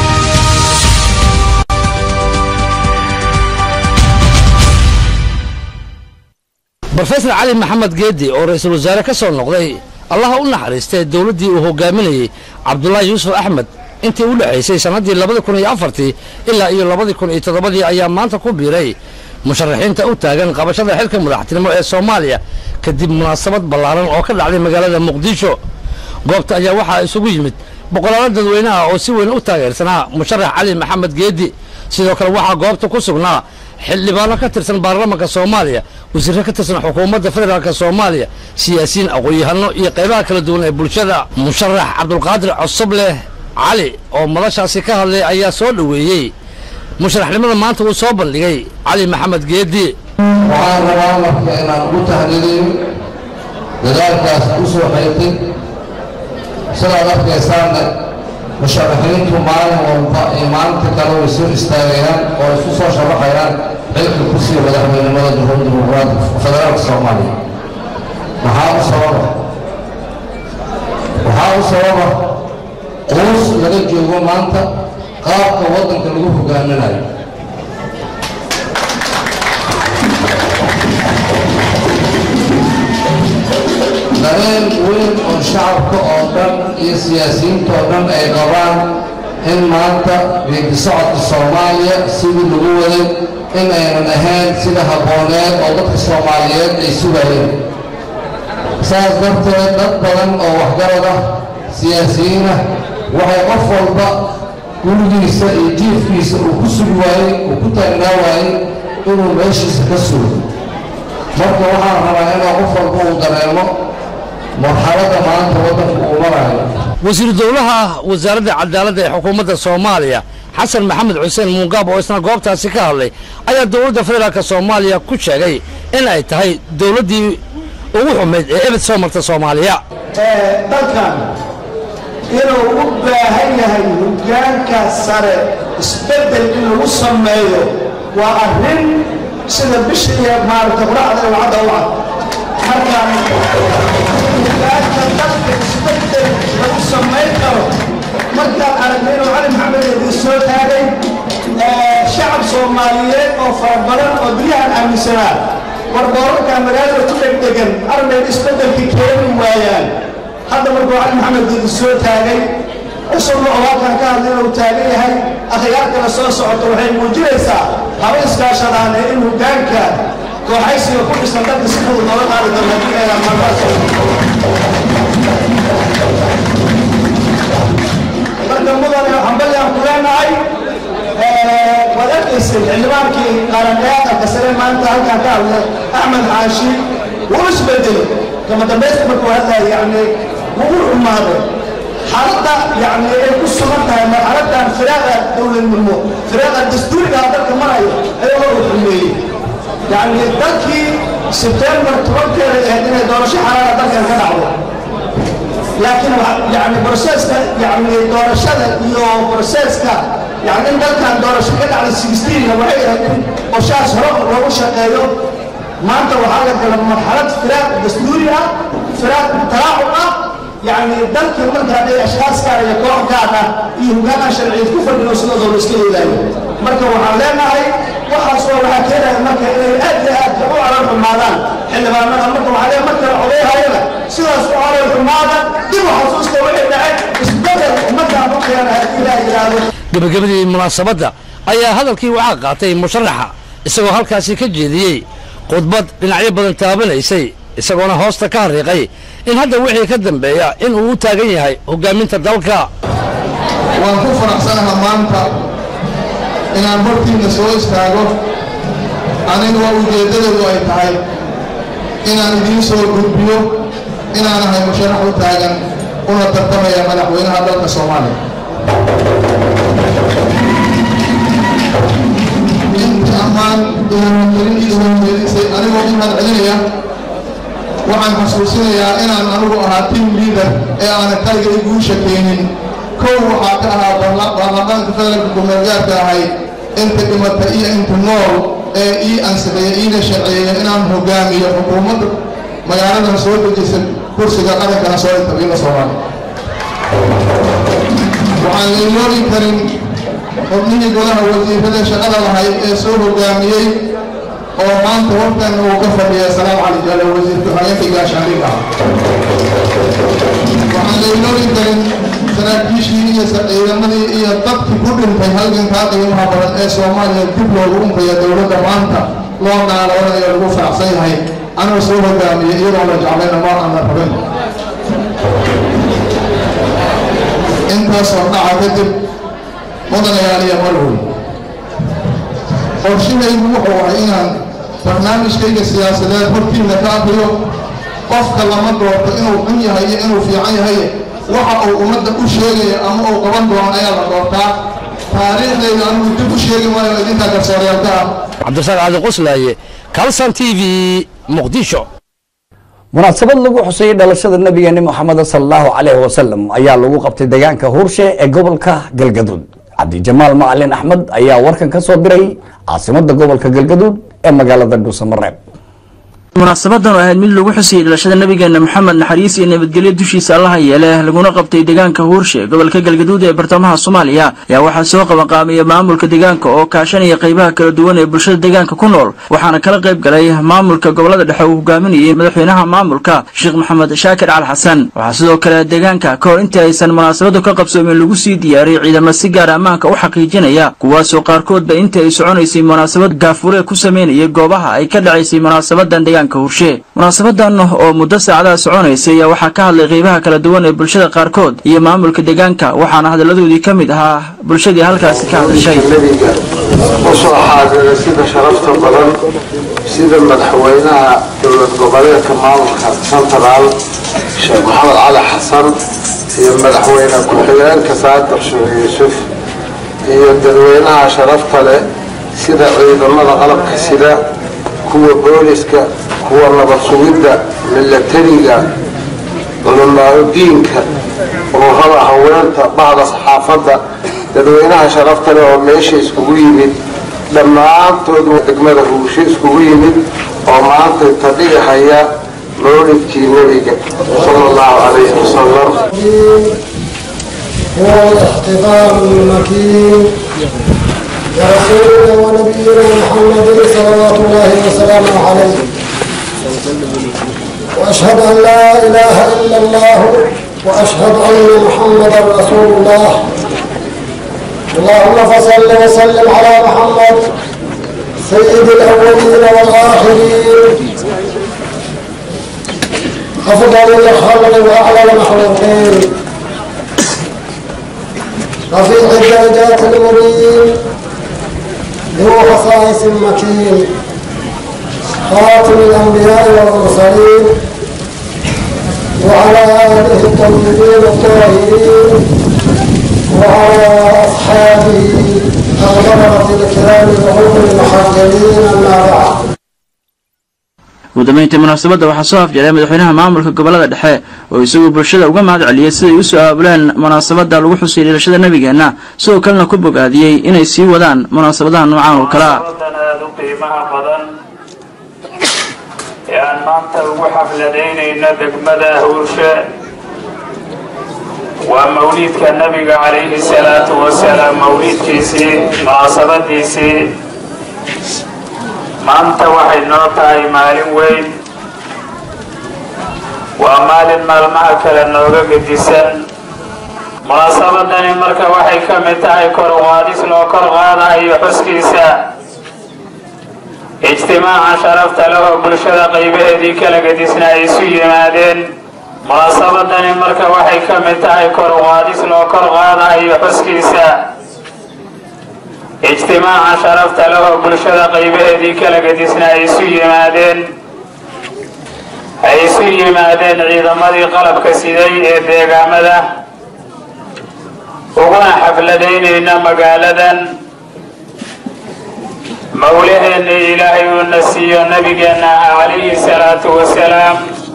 Speaker 7: brofesor cali maxamed geedi oo ra-iisul wasaare ka soo noqday allaha u naxariistay dowladdii uu hogaaminayey cabdulaahi yuusuf axmed intii u dhexaysay sannaddii labadi kun iyo afartii ilaa iyo labadii kun iyo toddobadii ayaa maanta ku biiray musharaxiinta u taagan qabashada xilka madaxtinimo ee soomaaliya kadib munaasabad ballaaran oo ka dhacday magaalada muqdisho goobta ayaa waxaa isugu yimid boqolaalo dadweynaha oo si weyn u taageersanaa musharax cali maxamed geedi sidoo kale waxaa goobta ku sugnaa xildhibaano ka tirsan baarlamaanka soomaaliya wasiirro ka tirsan xukuumadda federaalk soomaaliya siyaasiyiin aqoon-yahano iyo qaybaha kala duwan ee bulshada musharax cabdulqaadir cosobleh cali oo madashaasi ka hadlay ayaa soo dhoweeyey musharaxnimada maanta uu soo bandhigay cali maxamed geedi
Speaker 5: waxaan rabaa marka inaan ugu tahliiliyo dadaalkaas u soo xeyrtay sidaad arkaysaanna musharaxiintu maalin walba iyo maalinta kale way soo istaagayaan oo isu soo sharaxayaan xilka kursiga madaxweynimada jamhuuriyadda dimuqraadiga federaalka soomaaliya maxaa u sababa waxaa u sababa quus laga joogo maanta qaabka waddanka lagu hogaaminayo dareen weyn oo shacabka oo dhan iyo siyaasiyiinta oo dhan ay qabaan in maanta geedi socodka soomaaliya sidii lagu waday in aynan ahayn sida habbooneed oo dadka soomaaliyeed ay sugayeen saas darteed dad badan oo waxgarad ah siyaasiyiin ah waxay qof walba gurigiisa iyo jiifkiisa uu ku sugi waayey uu ku taagnaa waayey inuu meeshiisa ka sugo marka waxaan rabaa inuu qof walba uu dareemo marxaladda maanta waddanka uu marayo
Speaker 7: wasiiru dowlaha wasaaradda cadaaladda ee xukuumadda soomaaliya xasan maxamed xuseen muungaab oo isna goobtaasi ka hadlay ayaa dowladda federaalk soomaaliya ku sheegay in ay tahay dowladdii ugu xumayd ee ebed soo marta soomaaliya
Speaker 5: dalkan inuu u baahan yahay hoggaanka sare isbeddel in lagu sameeyo waa arrin sida bishii maaragta quraacda wacadda u ah markaan hoggaanka dalka isbeddel lagu samayn karo markaan aragnay inuu cali maxamed eedii soo taagay shacab soomaaliyeed oo fara badan oo dunyahan aaminsanaa warboorarka magaalada ku dhegdhegan armayn isbeddelkii keeni waayaan hadda markuu cali maxamed eedi soo taagay isagoo oo halkan ka hadlay inuu taagan yahay akhyaar kale soo socoto waxay muujinaysaa haba iskaashadaane in hoggaanka kooxaysiga ku dhisan dalka si fudud looga qaadi doono haddii aynan markaas marka mudane hambalyaan ku leenahay waad arkaysay xildhibaankii qaran ee aqalka sare maanta halkaan ka hadlay axmed xaashi wuu isbedelay kama dambaysta markuu hadlaya yacni wuu u xumaaday xaaladda yacni ay ku sugan tahay marxaladdan firaaqa dowladnimo firaaqa dastuuriga dalka marayo ayagoo u xumeeyey yacni dalkii sebtembar tobankeeda ahayd inay doorasho xalaala dalkan ka dhacdo laakiin yani broseska yani doorashada iyo broseska yani in dalkan doorasho ka dhacda sixteenna waxay ahayd in qorshahaas hore loogu shaqeeyo maanta waxaa la gala marxalad firaaq dastuuri ah firaaq talaacub ah yani dalkii marka hadday ashkaas gaar iyo koox gaar ah iyo hogaanan sharciyeed ku fadhino sidooda la iska yeelaayo marka waxaan leenahay waxaas oo waxaa keenaya marka inay aad iyo aad u calal xumaadaan xildhibaanada marka waxaa leeyahay markale odayhayana sidaas u calal xumaada dib u xasuusta waxay dhacay isbedel ummadaan u keena haddii ilaah yidhaahdo
Speaker 7: gebagabadii munaasabadda ayaa hadalkii waxaa qaatay musharaxa isagoo halkaasi ka jeediyey khudbad dhinacyo badan taabanaysay isagoona hoosta ka hariiqay in hadda wixii ka dambeeya in uu u taagan yahay hoggaaminta dalka
Speaker 8: waan ku faraxsanaha maanta inaan hortiinna soo istaago aniga waa ujeeddadoodu ay tahay inaan idiin soo gudbiyo inaan ahay musharax u taagan una tartamaya madaxweynaha dalka soomaaliya inta ammaan ihaangelin ii soo jeedisay anigoo u mahadcelinaya waxaan xasuusinayaa inaan anigu ahaa team leader ee aanan kaliga iguusha keenin kow waxaa ka ahaa baarlamaanka federaalka gumeelgaarka ahay inta dhimata iyo inta nool ee ii ansixiyey iina sharceeya inaan hogaamiyo xukuumadda magaaladan soo dejisa kursiga qarankana soo intabiina soomaaliya waxaan la iloobi karin xubnihii golaha wasiirada shaqada lahayd ee soo hogaamiyey oo maanta warkan uu ka fadhiya salaam cali jaale wasiirka haweenka gaashaandhigga waxaan la iloobi karin saraakiishii iyo ciidamadii iyo dadkii ku dhintay halgankaa qiimaha badan ee soomaaliya dib loogu unkaya dowladda maanta loo naaloonayo lagu faraxsan yahay anuu soo hogaamiyey iyadoo la jeclayna ma aan la rabin intaasoo dhaca kadib mudanayaal iyo marwoy qorshahaygu wuxuu ahay inaan barnaamijkayga siyaasadeed hortiinna ka akriyo qofka lama doorto inuu xun yahay iyo inuu fiican yahay waxa uu ummadda u sheegaya ama uu qaban doono ayaa la doortaa taariikhdayda anigu dib u sheegi maayo idinkaa garsooreelka ah
Speaker 7: cabdisaaq cali qoslaaye kalsan t v muqdisho
Speaker 1: munaasabad lagu xuseeyey dhalashada nabigeeni moxamed sal allahu calayhi wasalam ayaa lagu qabtay deegaanka huurshe ee gobolka galgaduud cabdijamaal macalin axmed ayaa warkan ka soo diray caasimadda gobolka galgaduud ee magaalada dhuusamareeb
Speaker 9: munaasabadan oo ahayd mid lagu xusayay dhalashada nabigeena moxamed naxariis iyo nabadgelyo dushiisa allaha yeele laguna qabtay deegaanka huurshe gobolka galgaduud ee bartamaha soomaaliya ayaa waxaa soo qabanqaamaya maamulka deegaanka oo kaashanaya qaybaha kala duwan ee bulshada deegaanka ku nool waxaana kala qayb galay maamulka gobolada dhexe uu hogaaminayay madaxweynaha maamulka sheekh maxamed shaakir cali xasan waxaa sidoo kale deegaanka ka hor intii aysan munaasabadu ka qabsoomin lagu sii diyaariyey ciidamo si gaara ammaanka u xaqiijinaya kuwaasoo qaarkoodba intii ay soconaysay munaasabad gaafure ku sameynayay goobaha ay ka dhacaysay munaasabadan deegaanka hurshe munaasabadan oo muddo saacadaha soconaysay ayaa waxaa ka hadlay qeybaha kala duwan ee bulshada qaarkood iyo maamulka deegaanka waxaana hadalladoodii ka mid ahaa bulshadii halkaasi ka hadashay
Speaker 11: usoo xaadira sida sharafta badan sida madaxweynaha dowlad goboleedka maamulka central sheekh maxamed cali xasan iyo madaxweyne ku-xigeenka saadar sheekh yuusuf iyo dadweynaha sharafta leh sida ciidamada qalabka sida kuwa booliska kuwa nabad sugidda milatariga culamaauddiinka ururada haweenta bahda saxaafadda dadweynaha sharafta leh oo meesha iskugu yimid dhammaantood degmada huusho iskugu yimid oo maanta tadhigahaya mawlidkii nebiga sala allahu calayhi wasalam
Speaker 12: هو الاحتفال المكين برسولنا ونبينا محمد صلوات الله وسلامه عليه واشهد ان لا اله الا الله واشهد ان محمدا رسول الله اللهم فصل وسلم على محمد سيد الاولين والاخرين افضل الخلق واعلى المخلوقين رفيع الدرجات المبين ذو خصائص مكين خاتم الأنبياء والمرسلين وعلى آله الطيبين الطاهرين وعلى أصحابه الغرة الكرام الغر المحجلين أما بعد
Speaker 9: ugu dambeyntii munaasabadda waxaa soo afjaray madaxweynaha maamulka gobolada dhexe oo isaguo bulshada uga mahad celiyey siday u soo aabuleen munaasabadda lagu xusay dhalashada nebigeenna sidoo kalena ku bogaadiyey inay sii wadaan munaasabadaha noocaan oo kale ah
Speaker 6: aad u qiimaha badan ee aan maanta ugu xafladaynayno degmada huurshe waa mawliidka nabiga calayhi salaatu wasalaam mawliidkiisii munaasabadiisii maanta waxay noo tahay maalin weyn waa maalin maalmaha kale nooga gedisan munaasabadani marka waxay ka mid tahay kor qaadis loo kor qaadayo xuskiisa ijtimaaca sharafta leh oo bulshada qaybaheedii kala gedisna ay isu yimaadeen munaasabadani marka waxay ka mid tahay kor qaadis loo kor qaadayo xuskiisa ijtimaaca sharafta leh oo bulshada qaybaheedii kala gedisna ay isu yimaadeen ay isu yimaadeen ciidamadii qalabka siday ee deegaamada uguna xafladaynayna magaaladan mawlaheenna ilaahay uuna siiyo nabigeenna calayhi salaatu wasalaam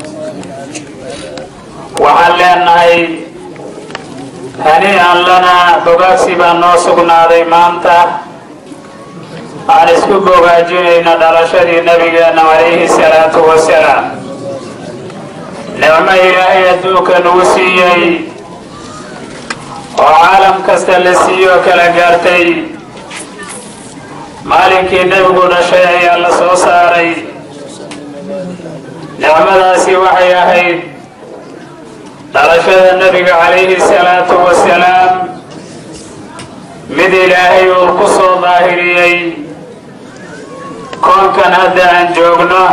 Speaker 6: waxaan leenahay haniican lanaa bogaagsi baa noo sugnaaday maanta aan isku bogaajinayno dhalashadii nabigeenna calayhi salaatu wasalaam nicmo ilaahay adduunka nagu siiyey oo caalam kasta la siiyo kala gaartay maalinkii nebigu dhashay ayaa la soo saaray nicmadaasi waxay ahayd dhalashada nebiga calayhi salaatu wasalaam mid ilaahay uu ku soo daahiriyey koonkan hadda aan joogno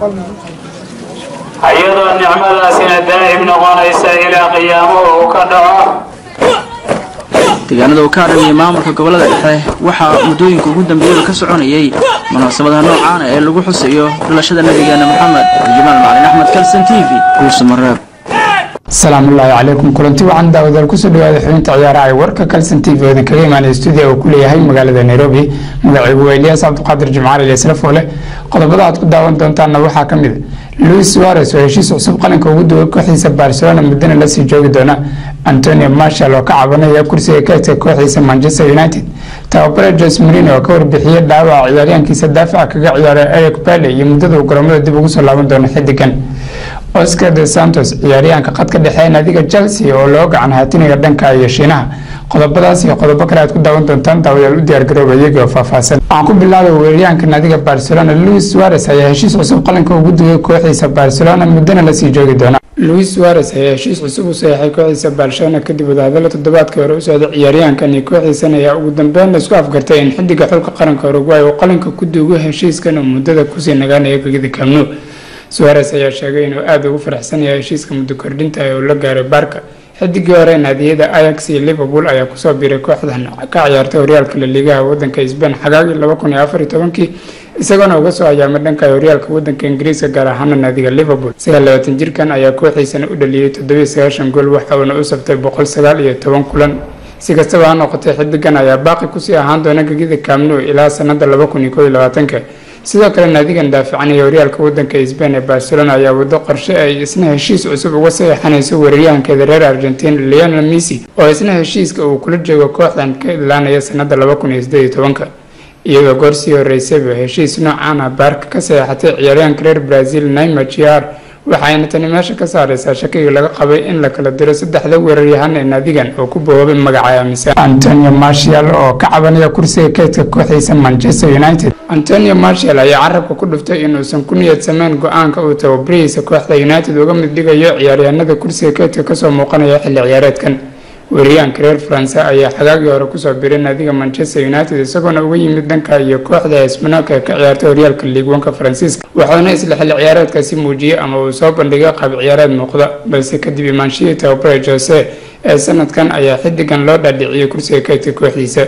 Speaker 6: iyadoo nicmadaasina daa'im noqonaysa ilaa qiyaamuhu uu ka dhaco
Speaker 9: deegaanada uu ka hadhamiyey maamulka gobolada dhexe waxaa muddooyinka ugu dambeeyada ka soconayey munaasabadaha noocaana ee lagu xusayo dhalashada nabigeena maxamed jamaal macalin axmed kalson t v guursa mareeb
Speaker 13: asalaamullaahi calaykum kulanti waxaan daawadaal kusoo dhawaada xubinta ciyaaraha ee warka kalson t v oo idinkaga imaanaya stuudiya uu ku leeyahay magaalada nairobi magacaygu waa eliyaas cabdiqaadir jimcaali leesrafoole qodobada aad ku daawan doontaanna waxaa ka mid a luis suares oo heshiis cusub qalinka ugu duway kooxiisa barcelona muddana lasii joogi doona antonio marshall oo ka cabanaya kursiga kaydka kooxiisa manchester united tababare jos marino oo ka warbixiyey dhaawaca ciyaaryahankiisa daafaca kaga ciyaaray eric bale iyo muddada uu garoomada dib ugu soo laaban doono xidigan oscar de santos ciyaaryahanka qadka dhexe naadiga chelsea oo loo gacan haatiniga dhanka iyo shiinaha qodobadaas iyo qodobo kale aad ku daawan doontaan daawadayaal u diyaargarooba iyagoo faahfaahsan waxaan ku bilaabay weeraryahanka naadiga barcelona luis suares ayaa heshiis cusub qalinka ugu duway kooxiisa barcelona muddana lasii joogi doona luis suares ayaa heshiis cusub u saxeexay kooxiisa barcelona kadib wadahadalo toddobaadkii hore u socday ciyaaryahankan iyo kooxiisan ayaa ugu dambeyn laisku afgartay in xidiga xulka qaranka uruguay uu qalinka ku duugo heshiiskan uu muddada kusii nagaanaya gegida kamnu suares ayaa sheegay inuu aada ugu faraxsan yahay heshiiska muddo kordhinta ee uu la gaaray baarka xidigii hore naadiyada ayax iyo liverpool ayaa kusoo biiray kooxdan ka ciyaartay horyaalka laliigaha wadanka sbain xagaagii laba kun iyo afar iyo tobankii isagoona uga soo ayaamay dhanka horyaalka wadanka ingiriiska gaar ahaana naadiga liverpool sagaal labaatan jirkan ayaa kooxiisana u dhaliyey toddobiyo sagaashan gool waxa uuna u saftay boqol sagaal iyo toban kulan si kastaba ha noqotay xidigan ayaa baaqi kusii ahaan doona gegida kaamnu ilaa sanada laba kun iyo koob iyo labaatanka sidoo kale naadigan daaficanaya horyaalka wadanka sbain ee barcelona ayaa wado qorshe ay isna heshiis cusub uga saxeixanayso weeraryahankeeda reer argentin leonel messi oo isna heshiiska uu kula joogo kooxdan ka idlaanaya sanada laba kun iyo sideed iyo tobanka iyadoo goor sii horeysayba heshiis noocaana baarka ka saxeixatay ciyaaryahanka reer brazil naima jr waxayna tani meesha ka saareysaa shakigii laga qabay in la kala diro saddexda weeraryahan ee naadigan oo ku boobay magaca aaminsan antonio marshall oo ka cabanaya kursiga keydka kooxiisa manchester united antonio marshall ayaa carabka ku dhuftay inuusan ku niyad sameyn go-aanka uu tababarihiisa kooxda united uga mid dhigayo ciyaaryahanada kursiga keydka kasoo muuqanaya xilli ciyaareedkan weeraryahanka reer faranse ayaa xagaagii hore kusoo biray naadiga manchester united isagoona uga yimid dhanka iyo kooxda hisbanoka ee ka ciyaartay horyaalka liigwanka faransiiska waxauna isla xilli ciyaareedkaasi muujiyey ama uu soo bandhigay qaab ciyaareed muuqda balse kadib imaanshihii tababare jose ee sanadkan ayaa xidigan loo dhaadhiciyey kursiga kaydka kooxdiisa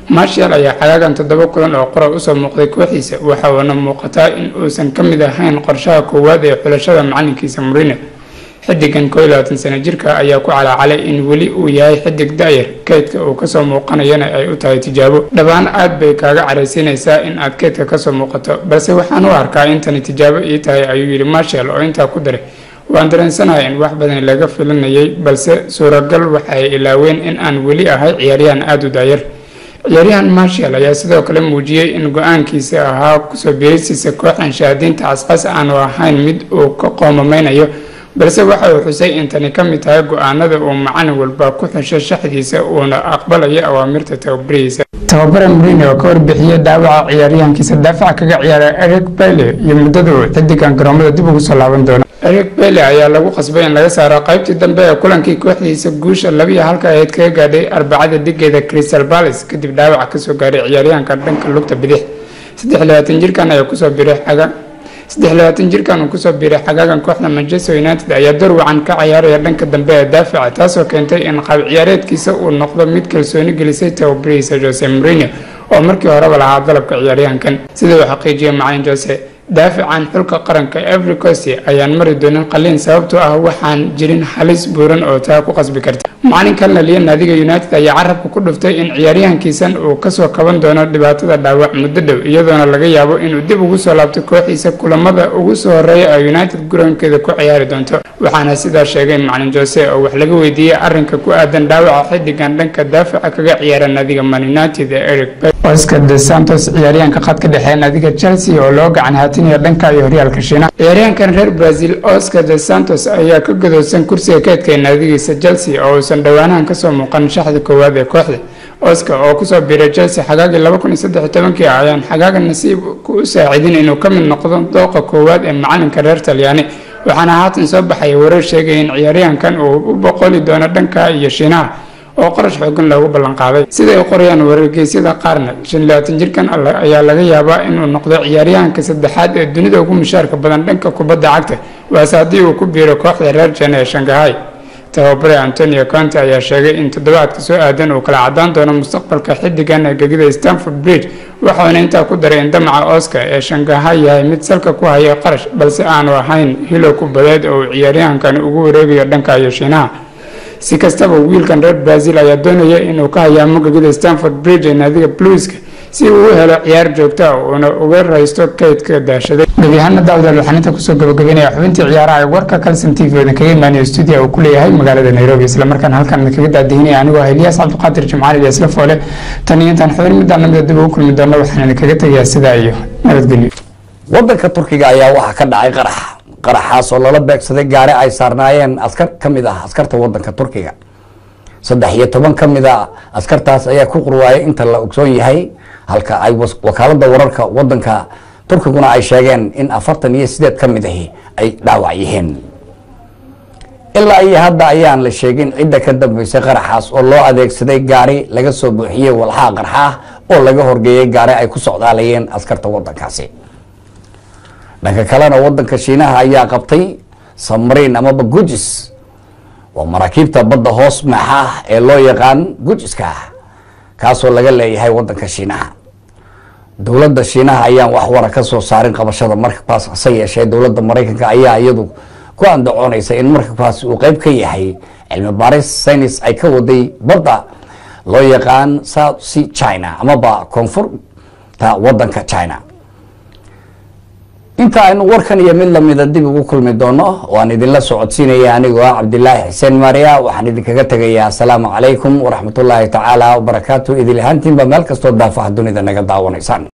Speaker 13: marshal ayaa xagaagan toddoba kulan oo qora usoo muuqday kooxiisa waxa uuna muuqataa in uusan ka mid ahayn qorshaha koowaad ee xulashada macalinkiisa murine xidigan koo iyo labaatan sano jirka ayaa ku calaacalay in weli uu yahay xidig da'yar keydka uu kasoo muuqanayana ay u tahay tijaabo dhabaan aad bay kaaga caraysiinaysaa in aad keydka kasoo muuqato balse waxaan u arkaa intani tijaabo ii tahay ayuu yidhi marshal oo intaa ku daray waan dareensanahay in wax badan laga filanayay balse suuragal waxa ay ilaaween in aan weli ahay ciyaaryahan aada u daayar ciyaaryahan marshal ayaa sidoo kale muujiyey in go-aankiisa ahaa kusoo biirisiisa kooxan shahaadiinta cascas aanu ahayn mid uu ka qoomameynayo balse waxa uu xusay in tani ka mid tahay go-aanada uu macalin walba ku xusho shaxdiisa uuna aqbalayo awaamirta tababarihiisa tababare murine oo ka warbixiyey dhaawaca ciyaaryahankiisa daafaca kaga ciyaara eric bayle iyo muddada uu xidigan garoomada dib ugu soo laaban doono eric bayle ayaa lagu qasbay in laga saaro qaybtii dambe ee kulankii kooxdiisa guusha labiyo halka ahayd kaga gaadhay arbacada digeeda crystal palace kadib dhaawaca kasoo gaaray ciyaaryahanka dhanka lugta bidix saddex labaatan jirkan ayaa kusoo biray xaga saddex labaatan jirkan uu kusoo biiray xagaagan kooxda manchester united ayaa door wacan ka ciyaaraya dhanka dambe ee daafaca taasoo keentay in qaab ciyaareedkiisa uu noqdo mid kalsooni gelisay tababarihiisa jose mourinho oo markii horeba lahaa dalabka ciyaaryahankan sida uu xaqiijiyay macalin jose daafacan xulka qaranka every cost ayaan mari doonin qaliin sababtoo ah waxaan jirin halis buuran oo taa ku qasbi karta macalinkan laliya naadiga united ayaa carabka ku dhuftay in ciyaaryahankiisan uu kasoo kaban doono dhibaatada dhaawac muddo dhow iyadoona laga yaabo inuu dib ugu soo laabto kooxiisa kulamada ugu soo horeeya ee united garoonkeeda ku ciyaari doonto waxaana sidaa sheegay macalin jose oo wax laga weydiiyey arinka ku aadan dhaawaca xidigan dhanka daafaca kaga ciyaara naadiga man united ee eric oscar de santos ciyaaryahanka khadka dhexe naadiga chelsea oo loo gacan haatinaya dhanka iyo horyaalka shiinaha ciyaaryahankan reer brazil oscar de santos ayaa ka gadoosan kursiga keedka ee naadigiisa chelsea oo uusan dhowaanahan kasoo muuqan shaxda koowaad ee kooxda oscar oo kusoo biiray chelsea xagaagii laba kun iyo saddex iyo tobankii ayaan xagaaga nasiib u saacidin inuu ka mid noqdo dooqa koowaad ee macalinka reer talyaani waxaana haatan soo baxaya warar sheegaya in ciyaaryahankan uu u boqoli doono dhanka iyo shiinaha oo qarash xoogan loogu ballanqaaday siday u qorayaan warargeysyada qaarna shan labaatan jirkan ayaa laga yaabaa inuu noqdo ciyaaryahanka saddexaad ee dunida ugu mushaarka badan dhanka kubadda cagta waase haddii uu ku biiro kooxda reer jene ee shangahay tababare antonio conte ayaa sheegay in toddobaadka soo aadan uu kala cadaan doono mustaqbalka xidigan ee gegida stanford bridge waxauna intaa ku daray in damaca oscar ee shangahay yahay mid salka ku haya qarash balse aanu ahayn hilo ku badeed oo uu ciyaaryahankani ugu wareegayo dhanka iyo shiinaha si kastaba wiilkan reer brazil ayaa doonaya inuu ka hayaamo gegida stanford bridge ee naadiga bluiska si uu u helo ciyaar joogta ah uuna uga raysto kaydka daashaday gebiyahaana daawadaal waxaan inta kusoo gabagabeynaya xubintii ciyaaraha ee warka calson t v oo idinkaga imaanaya stuudiya uu ku leeyahay magaalada nairobi islamarkaana halkan idinkaga daadihinaya anigoo ah eliyaas cabdiqaadir jimcaali iyo isla foole tan iyo intaan xubin midaan lamida dib ugu kulmi doono waxaan idinkaga tegayaa sidaa iyo nabadgelyo
Speaker 1: wadanka turkiga ayaa waxaa ka dhacay qarax qaraxaas oo lala beegsaday gaari ay saarnaayeen askar ka mid ah askarta wadanka turkiga saddex iyo toban ka mid a askartaas ayaa ku qurwaayay inta la ogsoon yahay halka ay wakaalada wararka wadanka turkiguna ay sheegeen in afartan iyo sideed ka mid ahi ay dhaawac yihiin ilaa iyo hadda ayaan la sheegin cidda ka dambeysay qaraxaas oo loo adeegsaday gaari laga soo buuxiyey walxaa qarxa ah oo laga horgeeyey gaari ay ku socdaalayeen askarta wadankaasi dhanka kalena wadanka shiinaha ayaa qabtay samariin amaba gujis waa maraakiibta badda hoos maxa ee loo yaqaan gujiska kaasoo laga leeyahay wadanka shiinaha dowladda shiinaha ayaan wax wara ka soo saarin qabashada markabkaas hase yeeshee dowladda maraykanka ayaa iyadu ku andacoonaysa in markabkaasi uu qeyb ka yahay cilmi baaris saynis ay ka waday badda loo yaqaan south sea china amaba koonfurta wadanka china inta aynu warkan iyo mid lamida dib ugu kulmi doono waan idinla socodsiinaya anigoo ah cabdilaahi xuseen maariya waxaan idinkaga tegayaa asalaamu calaykum waraxmatullaahi tacaala wabarakaatu idil ahaantiinba meel kastoo daafaha dunida naga daawanaysaan